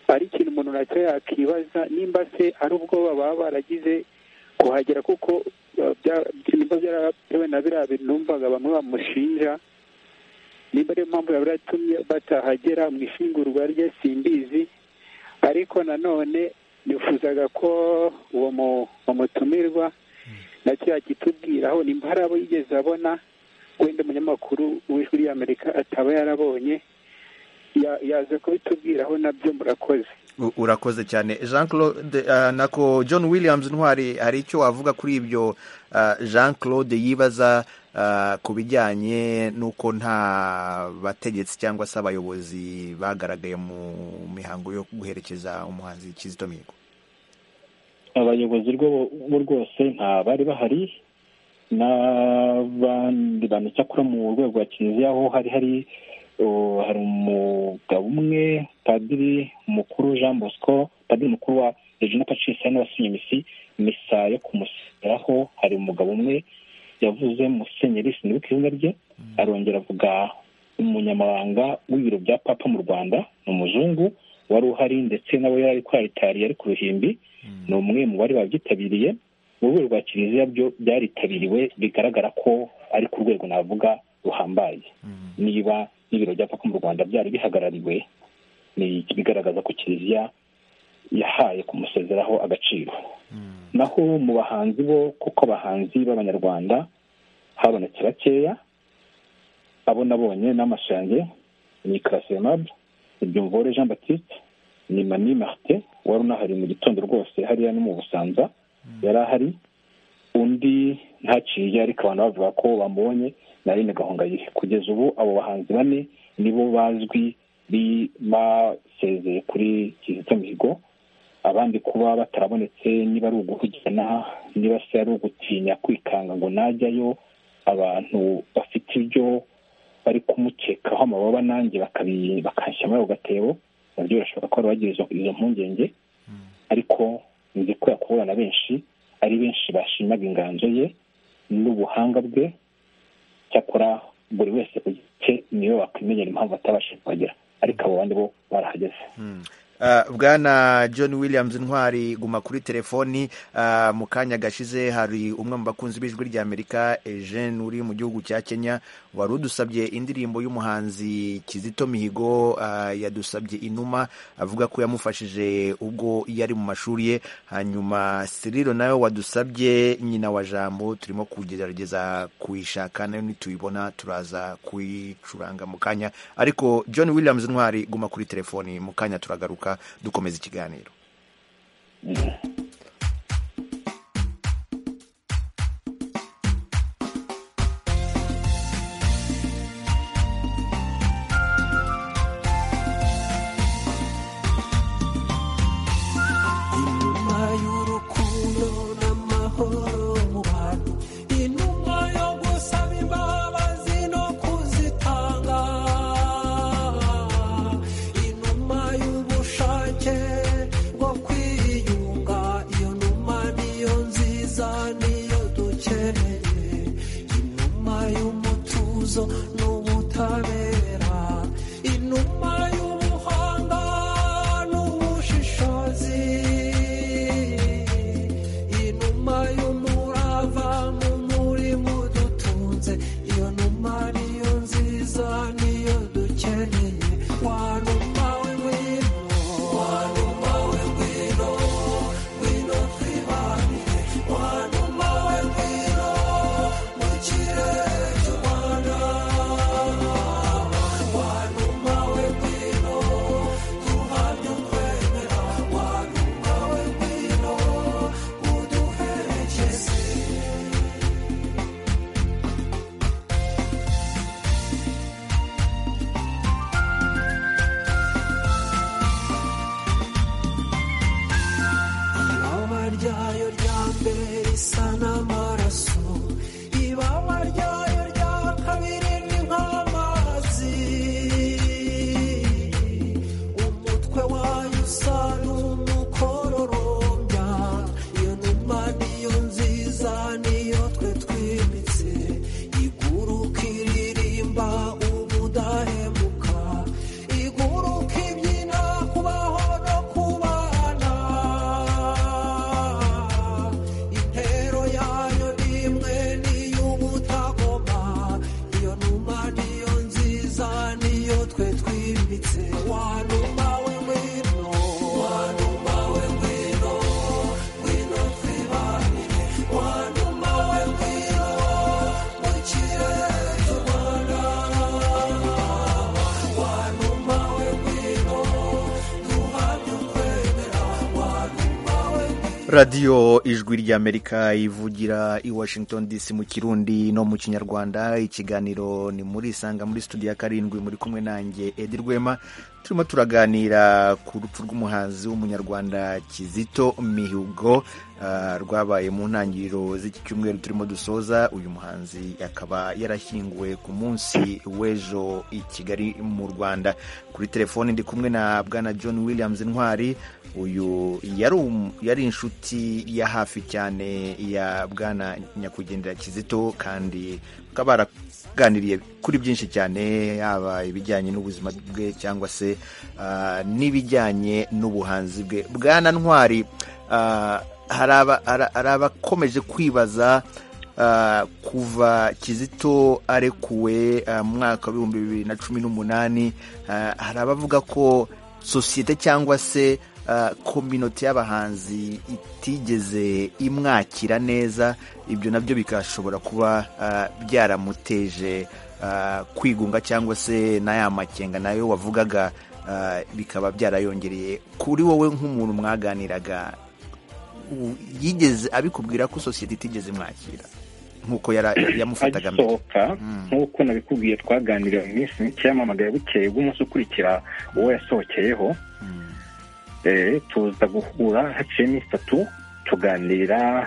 ari ikintu umuntu nacyo yakibaza nimba se ari ubwoba baba baragize kuhagera kuko uh, bya- nimba byaratewe na biriya bintu numvaga bamwe bamushinja niba ariyo mpamvu yaba yaratumye batahagera mu ishingurwa rye simbizi ariko nanone nifuzaga ko uwo mu- umutumirwa na cya kitubwiraho nimba hari abo yigeze abona wenda umunyamakuru w'ijwi ry'amerika ataba yarabonye ya- yaza kubitubwiraho nabyo murakoze U- urakoze cyane jean claude ah, nako john williams ntwari hari icyo wavuga kuri ibyo ah, jean claude yibaza ah, ku bijyanye n'uko nta bategetsi cyangwa se abayobozi bagaragaye mu mihango yo guherekeza umuhanzi kizito mihigo abayobozi rwo- bo rwose nta bari bahari n'abandi bantu cyakora mu rwego rwa kiliziya aho hari hari uh, hari umugabo umwe padiri mukuru jean bosco padiri mukuru wa regina pacis hari n'abasinye misi misa yo kumuseraho hari umugabo umwe yavuze musenyeri sinibuka izina rye arongera avuga umunyamabanga w'ibiro bya papa mu rwanda ni umuzungu wari uhari ndetse nawe yari ari kwaritarira ari ku ruhimbi ni umwe mu bari babyitabiriye mu rwego rwa kiliziya byo byaritabiriwe bigaragara ko ari ku rwego navuga ruhambaye niba n'ibiro bya papa mu rwanda byari bihagarariwe ni bigaragaza ko kiliziya yahaye kumusezeraho agaciro naho mu bahanzi bo kuko abahanzi b'abanyarwanda habonetse bakeya abo nabonye n'amaso yanjye ni karasemable ni byumvore jean batiste ni mani martin wari unahari mu gitondo rwose hariya no mu busanza yari ahari undi ntaciye ariko abantu bavuga ko bamubonye na Aline gahongayire kugeza ubu abo bahanzi bane nibo bazwi bi- basezeye kuri kizito mihigo abandi kuba batarabonetse niba ari uguhugirana niba se ari ugutinya kwikanga ngo najyayo abantu bafite ibyo bari kumukekaho amababa nanjye bakabi- bakanshyira muri ako gatebo nabyo birashoboka ko bari bagira izo- izo mpungenge ariko nzi ko yakuhura na benshi ari benshi bashimaga inganzo ye n'ubuhanga bwe cyakora buri wese ku giti cye niwe wakwimenyera impamvu atabashije kuhagera ariko abo bandi bo barahageze Ah, bwana john williams ntwari guma kuri telefoni Ah, mu kanya gashize hari umwe mu bakunzi b'ijwi ry'amerika eugene uri mu gihugu cya kenya wari udusabye indirimbo y'umuhanzi kizito mihigo ah, yadusabye inuma avuga ko yamufashije ubwo yari mu mashuri ye hanyuma siriro nawe wadusabye nyina wa jambo turimo kugerageza kuyishaka nayo nituyibona turaza kuyicuranga mu kanya ariko john williams ntwari guma kuri telefoni mu kanya turagaruka dukomeza ikiganiro inuma y'urukundo n'amahoro mu bantu inuma yo gusaba imbabazi no kuzitanga inuma y'ubushake bwo kwiyunga radiyo ijwi ry'amerika ivugira i washington dc mu kirundi no mu kinyarwanda ikiganiro ni muri isanga muri studio ya karindwi muri kumwe nanjye edi rwema turimo turaganira ku rupfu rw'umuhanzi w'umunyarwanda kizito mihigo ah, rwabaye mu ntangiriro z'iki cyumweru turimo dusoza uyu muhanzi akaba yarashyinguwe ku munsi w'ejo i kigali mu rwanda kuri telefoni ndi kumwe na bwana john williams intwari uyu yari um- yari inshuti ya hafi cyane ya bwana nyakwigendera kizito kandi bakaba baraganiriye kuri byinshi cyane yaba ibijyanye n'ubuzima bwe cyangwa se ah, n'ibijyanye n'ubuhanzi bwe bwana ntwari ah, hari aba- hari- hari abakomeje kwibaza ah, kuva kizito arekuwe ah, mu mwaka w'ibihumbi bibiri na cumi n'umunani ah, hari abavuga ko sosiyete cyangwa se ah, kominote y'abahanzi itigeze imwakira neza ibyo nabyo bikashobora kuba ah, byaramuteje ah, kwigunga cyangwa se n'aya makenga nayo wavugaga ah, bikaba byarayongereye kuri wowe nk'umuntu mwaganiraga u- yigeze abikubwira ko sosiyete itigeze imwakira nk'uko yara- yamufataga mbere agisohoka nk'uko nabikubwiye twaganiriye mu minsi mike yamamagaye bukeye bw'umunsi ukurikira uwo yasohokeyeho Eh, tuza guhura haciye iminsi itatu tuganira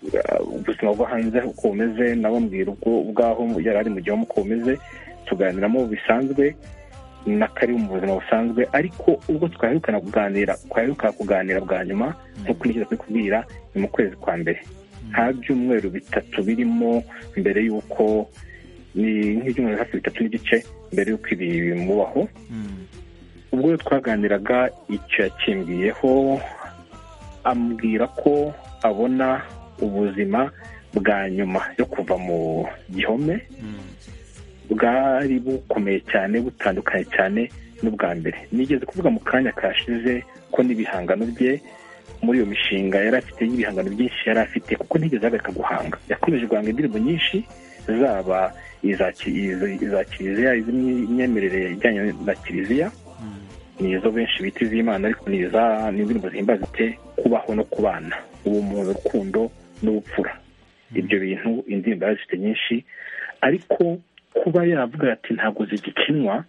uh, ubuzima bwo hanze uko bumeze nabo mbwira ubwo ubwaho yari ari mu gihome uko bumeze tuganiramo bisanzwe n'akari mu buzima busanzwe ariko ubwo twaherukana kuganira twaheruka kuganira bwa nyuma nk'uko nigeze kubikubwira ni mu kwezi kwa mbere nta byumweru bitatu birimo mbere y'uko ni nk'ibyumweru hafi bitatu n'igice mbere y'uko ibi bimubaho ubwo rero twaganiraga icyo yakimbwiyeho ambwira ko abona ubuzima bwa nyuma yo kuva mu gihome bwari bukomeye cyane butandukanye cyane n'ubwa mbere nigeze kuvuga mu kanya kashize ko n'ibihangano bye muri iyo mishinga yari afite y'ibihangano byinshi yari afite kuko ntigeze ahagarika guhanga yakomeje guhanga indirimbo nyinshi zaba iza ki- izo- iza kiliziya iz'imyemerere ijyanye na kiliziya ni izo benshi bita iz'imana ariko ni iza ni indirimbo zihimbaza ite kubaho no kubana ubumuntu urukundo n'ubupfura ibyo bintu indirimbo yarazifite nyinshi ariko kuba yavuga ati ntabwo zigikinwa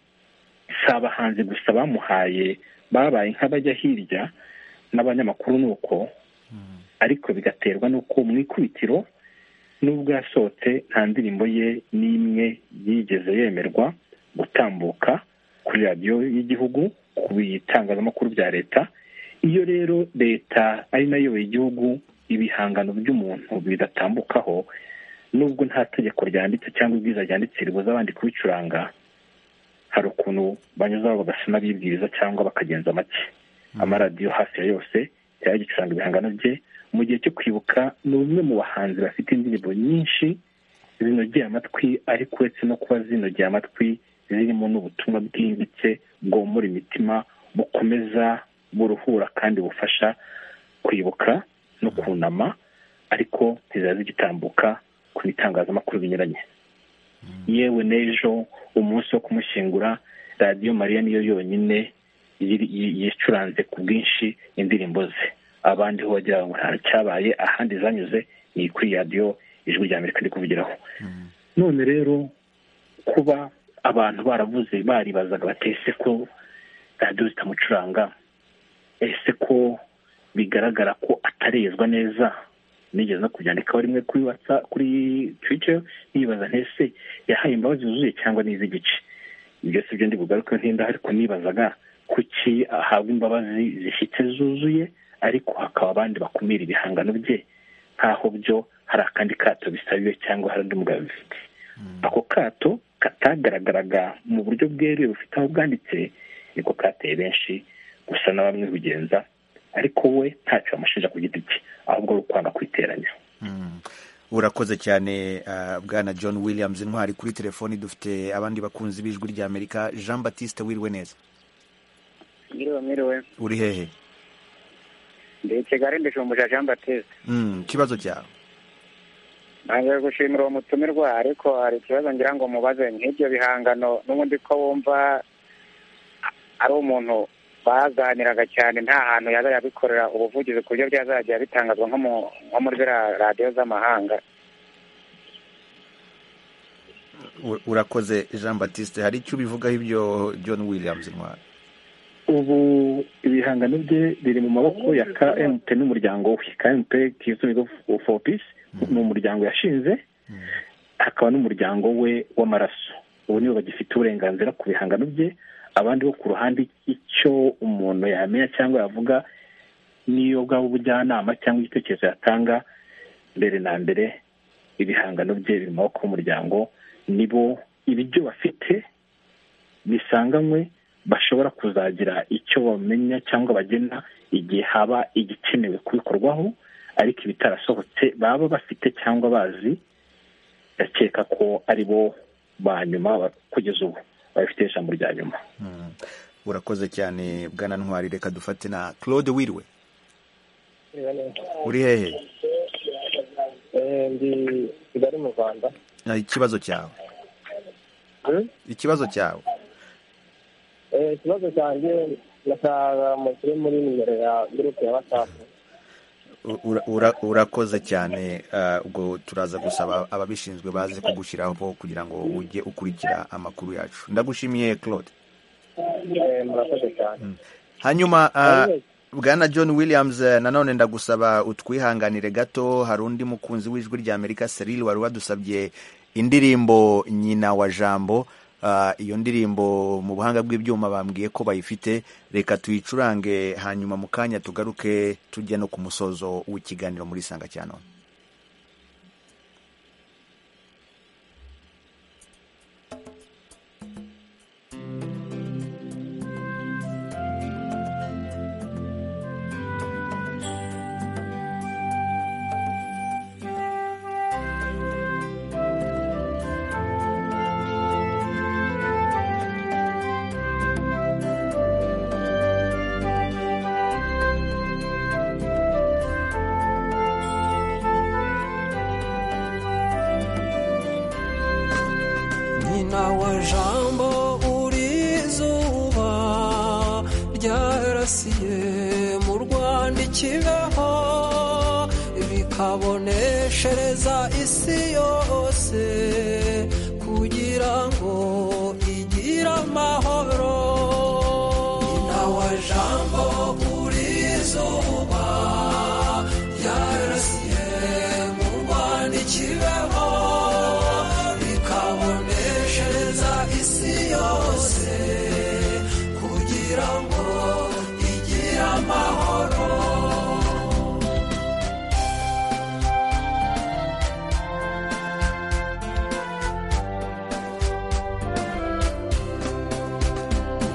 si abahanzi gusa bamuhaye babaye nk'abajya hirya n'abanyamakuru ni uko ariko bigaterwa n'uko mu ikubitiro n'ubwo yasohotse nta ndirimbo ye n'imwe yigeze yemerwa gutambuka kuri radiyo y'igihugu ku bitangazamakuru bya leta iyo rero leta ari nayo iyoboye igihugu ibihangano by'umuntu bidatambukaho n'ubwo nta tegeko ryanditse cyangwa ibwiza ryanditse ribuza abandi kubicuranga hari ukuntu banyuzaho bagasa n'abibwiriza cyangwa bakagenza make amaradiyo hafi ya yose yari agicuranga ibihangano bye mu gihe cyo kwibuka ni umwe mu bahanzi bafite indirimbo nyinshi zinogeye amatwi ariko uretse no kuba zinogeye amatwi zirimo n'ubutumwa bwimbitse bwomora imitima bukomeza buruhura kandi bufasha kwibuka no kunama ariko ntiziba zigitambuka ku bitangazamakuru binyuranye yewe n'ejo umunsi wo kumushyingura radiyo mariya niyo yonyine yiri- yi- yicuranze ku bwinshi indirimbo ze abandi ho wagira ngo nta cyabaye ahandi zanyuze ni kuri radiyo ijwi rya amerika ndi kuvugiraho none rero kuba abantu baravuze baribazaga bati ese ko radiyo zitamucuranga ese ko bigaragara ko atarezwa neza nigeze no kubyandikaho rimwe kuri watsa kuri twica nibaza ntese yahaye imbabazi zuzuye cyangwa n'iz'igice ibyo si byo ndi bugaruke ntinda ariko nibazaga kuki ahabwa imbabazi zishyitse zuzuye ariko hakaba abandi bakumira ibihangano bye nk'aho byo hari akandi kato bisabiwe cyangwa hari undi mugabo bifite ako kato katagaragaraga mu buryo bweruye bufite aho bwanditse niko kateye benshi gusa na bamwe bigenza ariko we ntacyo bamushinja ku giti cye ahubwo ari ukwanga kwiteranya urakoze cyane ah, bwana john williams intwari kuri telefoni dufite abandi bakunzi b'ijwi ry'amerika jean batiste wiriwe neza Ngiriwe mwiriwe uri hehe ndi kigali ndishumbusha jean batiste Mm, ikibazo cyawe ntangiye gushimira uwo mutumirwa ariko hari ikibazo ngira ngo mubaze nk'ibyo bihangano n'ubundi ko wumva ari umuntu baganiraga cyane nta hantu yaza yabikorera ubuvugizi ku buryo byazajya bitangazwa nko mu- nko muri ziriya radiyo z'amahanga U- urakoze jean batiste hari icyo ubivugaho ibyo john williams intwari ubu ibihangano bye biri mu maboko ya kmt n'umuryango we kmt kizungu for peace ni umuryango yashinze hakaba n'umuryango we w'amaraso ubu nibo bagifite uburenganzira ku bihangano bye abandi bo ku ruhande icyo umuntu yamenya cyangwa yavuga niyo bwaba ubujyanama cyangwa igitekerezo yatanga mbere na mbere ibihangano bye biri mu maboko y'umuryango nibo ibyo bafite bisanganywe bashobora kuzagira icyo bamenya cyangwa bagena igihe haba igikenewe kubikorwaho ariko ibitarasohotse baba bafite cyangwa bazi ndakeka ko ari bo ba nyuma ba- kugeza ubu babifite ijambo rya nyuma urakoze cyane bwana ntwari reka dufate na claude wiriwe uri hehe Eh, ndi kigali mu rwanda Ah, ikibazo cyawe Hmm? ikibazo cyawe Eh, ikibazo cyanjye ndashaka mushyire muri nimero ya gurupe ya watsapu Ura- ura- urakoze cyane ah, ubwo turaza gusaba ababishinzwe baze kugushyiraho kugira ngo ujye ukurikira amakuru yacu ndagushimiye claude Eh, murakoze cyane hanyuma ah, bwana john williams eh, nanone ndagusaba utwihanganire gato hari undi mukunzi w'ijwi rya amerika seril wari wadusabye indirimbo nyina wa jambo Ah, iyo ndirimbo mu buhanga bw'ibyuma bambwiye ko bayifite reka tuyicurange hanyuma mu kanya tugaruke tujya no ku musozo w'ikiganiro muri sanga cya none nyina wa jambo uri izuba ryarasiye mu rwanda ikibeho bikaboneshereza isi yose kugira ngo igire amahoro nyina wa jambo uri izuba ryarasiye mu rwanda ikibeho bikaboneshereza isi yose kugira ngo igire amahoro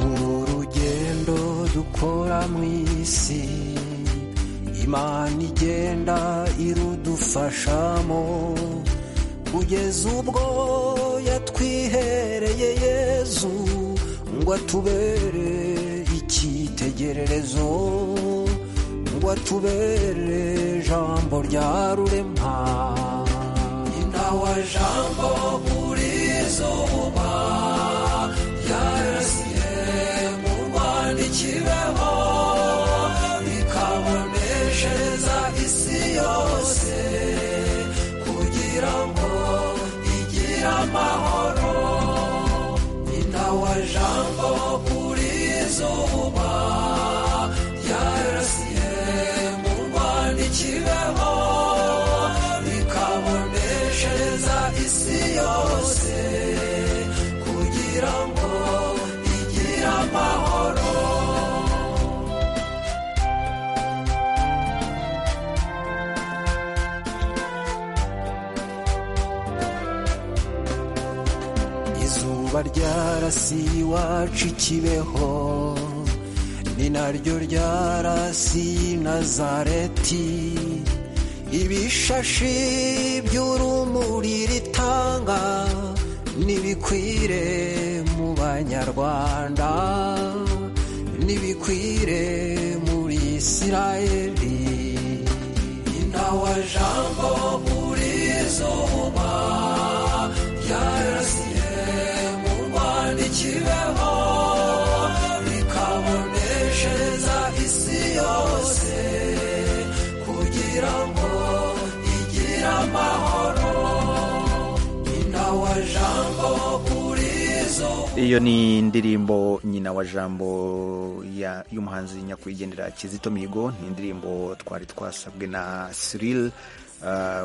uru rugendo dukora mu isi imana igenda irudufashamo kugeza ubwo yatwihereye yezu ngo atubere icyitegererezo ngo atubere jambo rya rurema nyina wa jambo uri izuba yarasiye mu rwanda ikibeho bikaboneshereza isi yose kugira ngo igire amahoro nyina wa jambo uri izuba yarasiye mu rwanda ikibeho bikaboneshereza isi yose kugira ngo igire amahoro izuba ryarasiye iwacu ikibeho ni naryo ryarasiye nazareti ibishashi by'urumuri ritanga nibikwire mu banyarwanda nibikwire muri isirayeli nyina wa jambo uri izuba yarasiye mu rwanda ikibeho bikabonesha iyo ni indirimbo nyina wa jambo ya- y'umuhanzi nyakwigendera kizito mihigo ni indirimbo twari twasabwe na siril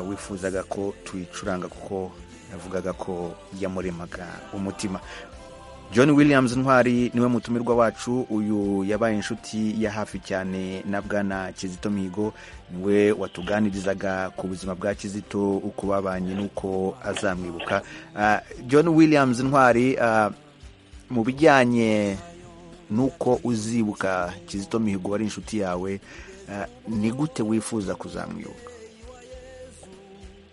wifuzaga ko tuyicuranga kuko yavugaga ko yamuremaga umutima john williams ntwari niwe mutumirwa wacu uyu yabaye inshuti ya hafi cyane na bwana kizito mihigo niwe watuganirizaga ku buzima bwa kizito uko babanye n'uko azamwibuka Ah, john williams ntwari ah, mu bijyanye n'uko uzibuka kizito mihigo wari inshuti yawe ah, ni gute wifuza kuzamwibuka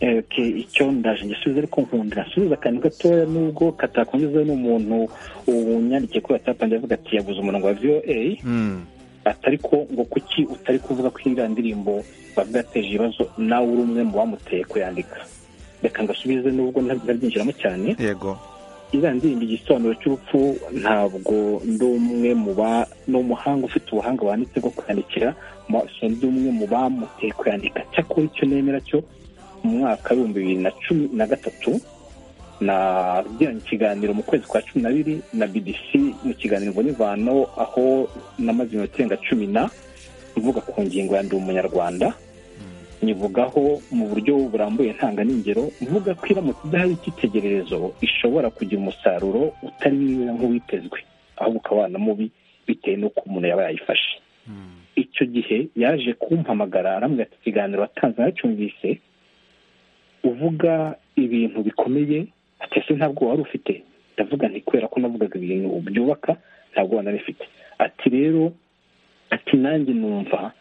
Eh, okay, icyo ndaje ngisubiza ariko nkundira nsubiza akantu gatoya nubwo katakongezwa n'umuntu unyandikiye kuri watsapu yanjye avuga ati yaguze umurongo wa voa Mm. atari ko ngo kuki utari kuvuga ko iriya ndirimbo bavuga yateje ibibazo nawe uri umwe mu bamuteye kuyandika reka ngasubize nubwo ntabyinjiramo cyane yego iriya ndirimbo igisobanuro cy'urupfu ntabwo ndi umwe mu ba ni umuhanga ufite ubuhanga wanditse bwo kwandikira ma- si ndi umwe mu bamuteye kuyandika cyakora icyo nemera cyo mu mwaka w'ibihumbi bibiri na cumi na gatatu nagiranye ikiganiro mu kwezi kwa cumi na biri na bbc mu kiganiro mbonivano aho namaze iminota irenga cumi na mvuga ku ngingo ya ndi umunyarwanda nyivugaho mu buryo burambuye ntanga n'ingero mvuga ko iramutse idahari icyitegererezo ishobora kugira umusaruro utari mwiza nk'uwitezwe ahubwo ukaba na mubi bitewe n'uko umuntu yaba yayifashe icyo gihe yaje kumpamagara arambwira ati ikiganiro watanze naracyumvise uvuga ibintu bikomeye ati ese ntabwo wari ufite ndavuga nti kubera ko navugaga ibintu byubaka ntabwo nari mfite ati rero ati nanjye numva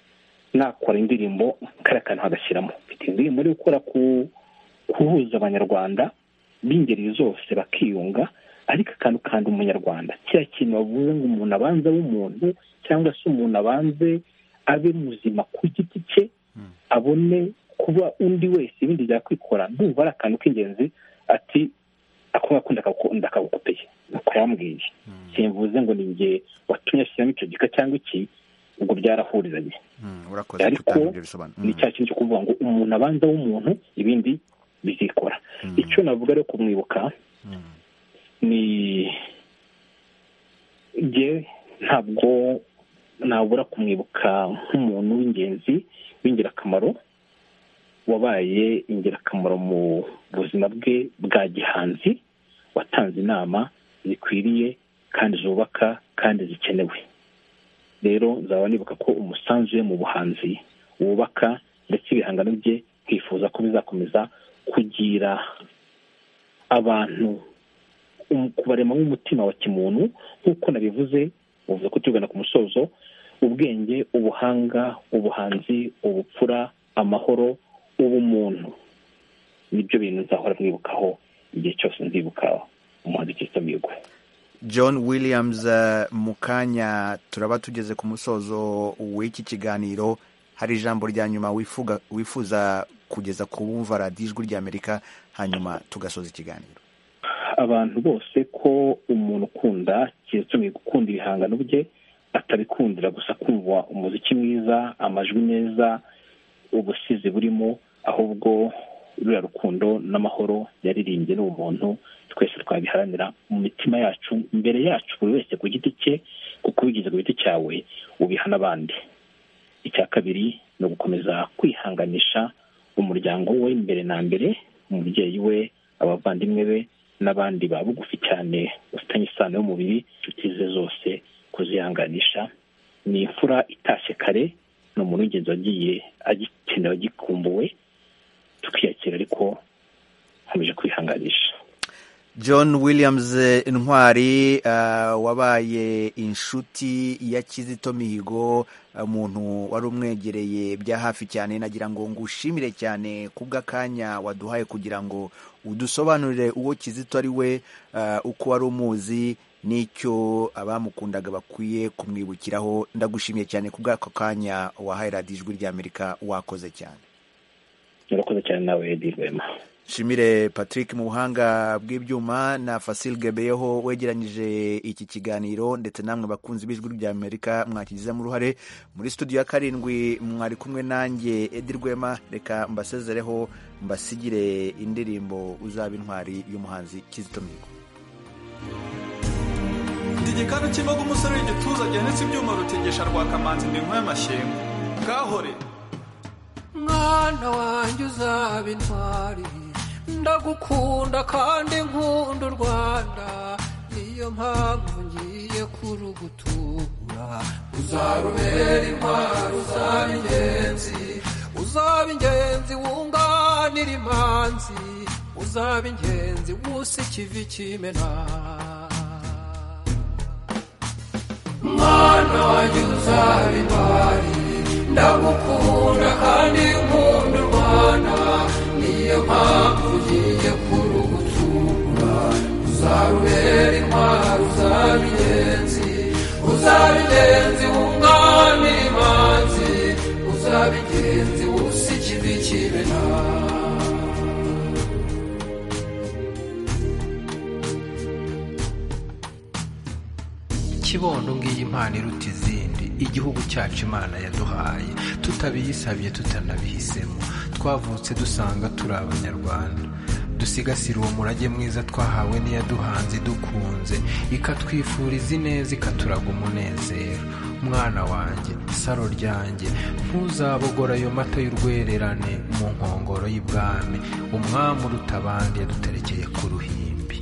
nakora indirimbo kariya kantu hagashyiramo mfite indirimbo yo gukora ku guhuza abanyarwanda b'ingeri zose bakiyunga ariko akantu kandi umunyarwanda kiriya kintu bavuze ngo umuntu abanze abe umuntu cyangwa se umuntu abanze abe muzima ku giti cye abone kuba undi wese ibindi byakwikora ndumva ari akantu k'ingenzi ati ako ngako ndakagu- ndakagukopeye nuko yambwiye simvuze ngo ni njye watumye ashyiramo icyo gika cyangwa iki ubwo byarahurizanye Mm, urakoze ariko gutanga ibyo bisobanuro ni Mm. cya kintu cyo kuvuga ngo umuntu abanza w'umuntu ibindi bizikora icyo navuga rero kumwibuka ni njye ntabwo nabura kumwibuka nk'umuntu w'ingenzi w'ingirakamaro wabaye ingirakamaro mu buzima bwe bwa gihanzi watanze inama zikwiriye kandi zubaka kandi zikenewe rero nzaba nibuka ko umusanzu we mu buhanzi wubaka ndetse ibihangano bye nkifuza ko bizakomeza kugira abantu um- kubarema nk'umutima wa kimuntu nk'uko nabivuze uvuze ko tugana ku musozo ubwenge ubuhanga ubuhanzi ubupfura amahoro ubumuntu nibyo bintu nzahora mwibukaho igihe cyose nzibuka umuhanzi kizito mihigo john williams eh, mu kanya turaba tugeze ku musozo w'iki kiganiro hari ijambo rya nyuma wifuga- wifuza kugeza ku bumva radiyo ijwi ry'amerika hanyuma tugasoza ikiganiro abantu bose ko umuntu ukunda kizatumye gukunda ibihangano bye atabikundira gusa kumva umuziki mwiza amajwi meza ubusizi burimo ahubwo ruriya rukundo n'amahoro yaririmbye n'ubumuntu twese twabiharanira mu mitima yacu imbere yacu buri wese ku giti cye kuko ubigize ku giti cyawe ubiha n'abandi icya kabiri ni ugukomeza kwihanganisha umuryango we mbere na mbere umubyeyi we abavandimwe be n'abandi ba bugufi cyane bafitanye isano y'umubiri inshuti ze zose kuzihanganisha ni imfura itashye kare ni umuntu w'ingenzi wagiye agikenewe agikumbuwe tukiyakira ariko nkomeje kwihanganisha john williams eh, intwari eh, wabaye inshuti ya kizito mihigo eh, umuntu wari umwegereye bya hafi cyane nagira ngo ngushimire cyane ku bw'akanya waduhaye kugira ngo udusobanurire uwo kizito ari we eh, uko wari umuzi n'icyo abamukundaga bakwiye kumwibukiraho ndagushimiye cyane ku bw'ako kanya wahaye radiyo ijwi ry'amerika wakoze cyane murakoze cyane nawe edi rwema nshimire patrick mu buhanga bw'ibyuma na fasil gebeyeho wegeranyije iki kiganiro ndetse namwe bakunzi b'ijwi ry'amerika mwakigizemo uruhare muri studio ya karindwi mwari kumwe nanjye edi rwema reka mbasezereho mbasigire indirimbo uzaba intwari y'umuhanzi kizito mihigo igikanu cy'imbaga umusore w'igituza gihanitse ibyuma rutegesha rwakamanzi iminkwa y'amashyengo kahore mwana wanjye uzaba intwari ndagukunda kandi nkunda u rwanda niyo mpamvu ngiye kurugutura uzarubera intwari uzaba ingenzi uzaba ingenzi wunganira imanzi uzaba ingenzi wusa ikivi kimena mwana wanjye uzaba intwari ndagukunda kandi nkunda u rwanda niyo mpamvu ugiye kurugutura uzarubera intwari uzaba ingenzi uzaba ingenzi wunganira imanzi uzaba ingenzi wusa ikivi kibena kibondo ngiyi impano iruta izindi igihugu cyacu imana yaduhaye tutabiyisabye tutanabihisemo twavutse dusanga turi abanyarwanda dusigasire uwo murage mwiza twahawe n'iyaduhanze idukunze ikatwifuriza ineza ikaturaga umunezero mwana wanjye saro ryanjye ntuzabogora ayo mata y'urwererane mu nkongoro y'ibwami umwami uruta abandi yaduterekeye ku ruhimbi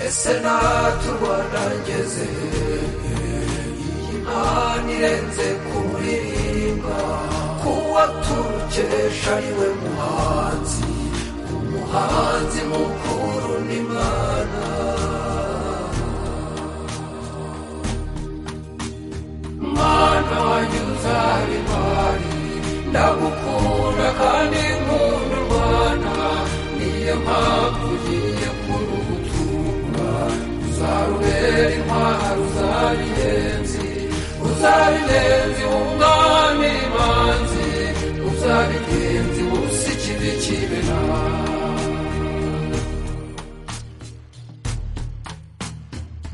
ese natwe u rwanda ngeze iyi mpano irenze kuririmba kuba turukesha ari we muhanzi umuhanzi mukuru ni mwana mwana wanjye uzaba intwari ndagukunda kandi nkunda u rwanda niyo mpamvu ugiye kurugutura uzarubera intwari uzaba ingenzi uzaba ingenzi wunganira imanzi uzaba ingenzi wusa ikivi kibena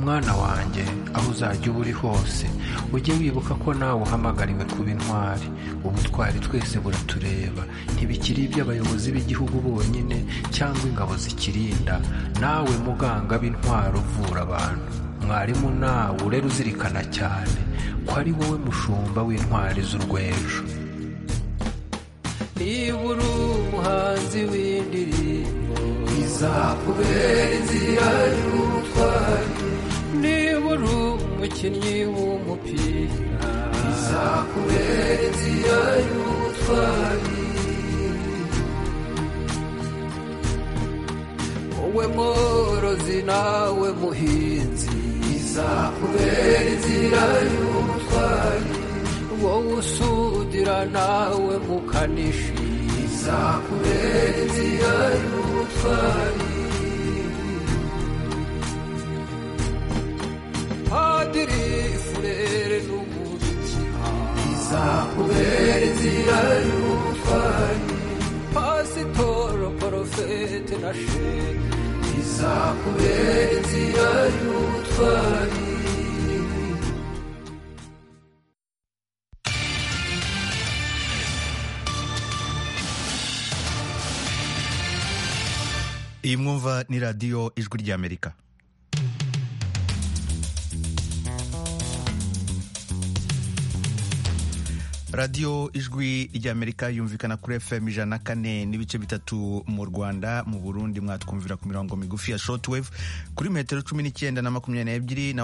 mwana wanjye aho uzajya uba uri hose ujye wibuka ko nawe uhamagariwe kuba intwari ubutwari twese buratureba ntibikiri iby'abayobozi b'igihugu bonyine cyangwa ingabo zikirinda nawe muganga b'intwaro uvura abantu mwarimu nawe urera uzirikana cyane ko ari wowe mushumba w'intwari z'urwejo niba uri umuhanzi w'indirimbo izakubera inzira y'ubutwari niba uri umukinnyi w'umupira izakubera inzira y'ubutwari wowe mworozi nawe muhinzi izakubera inzira y'ubutwari wowe usudira nawe mukanishi izakubera inzira y'ubutwari padiri furere n'umubikira izakubera inzira y'ubutwari pasitoro porofete na shehe izakubera inzira y'ubutwari iyi mwumva ni radiyo ijwi ry'amerika radiyo ijwi ry'amerika yumvikana kuri fm ijana na kane n'ibice bitatu mu rwanda mu burundi mwatwumvira ku mirongo migufi ya shotwave kuri metero cumi n'icyenda na makumyabiri n'ebyiri naho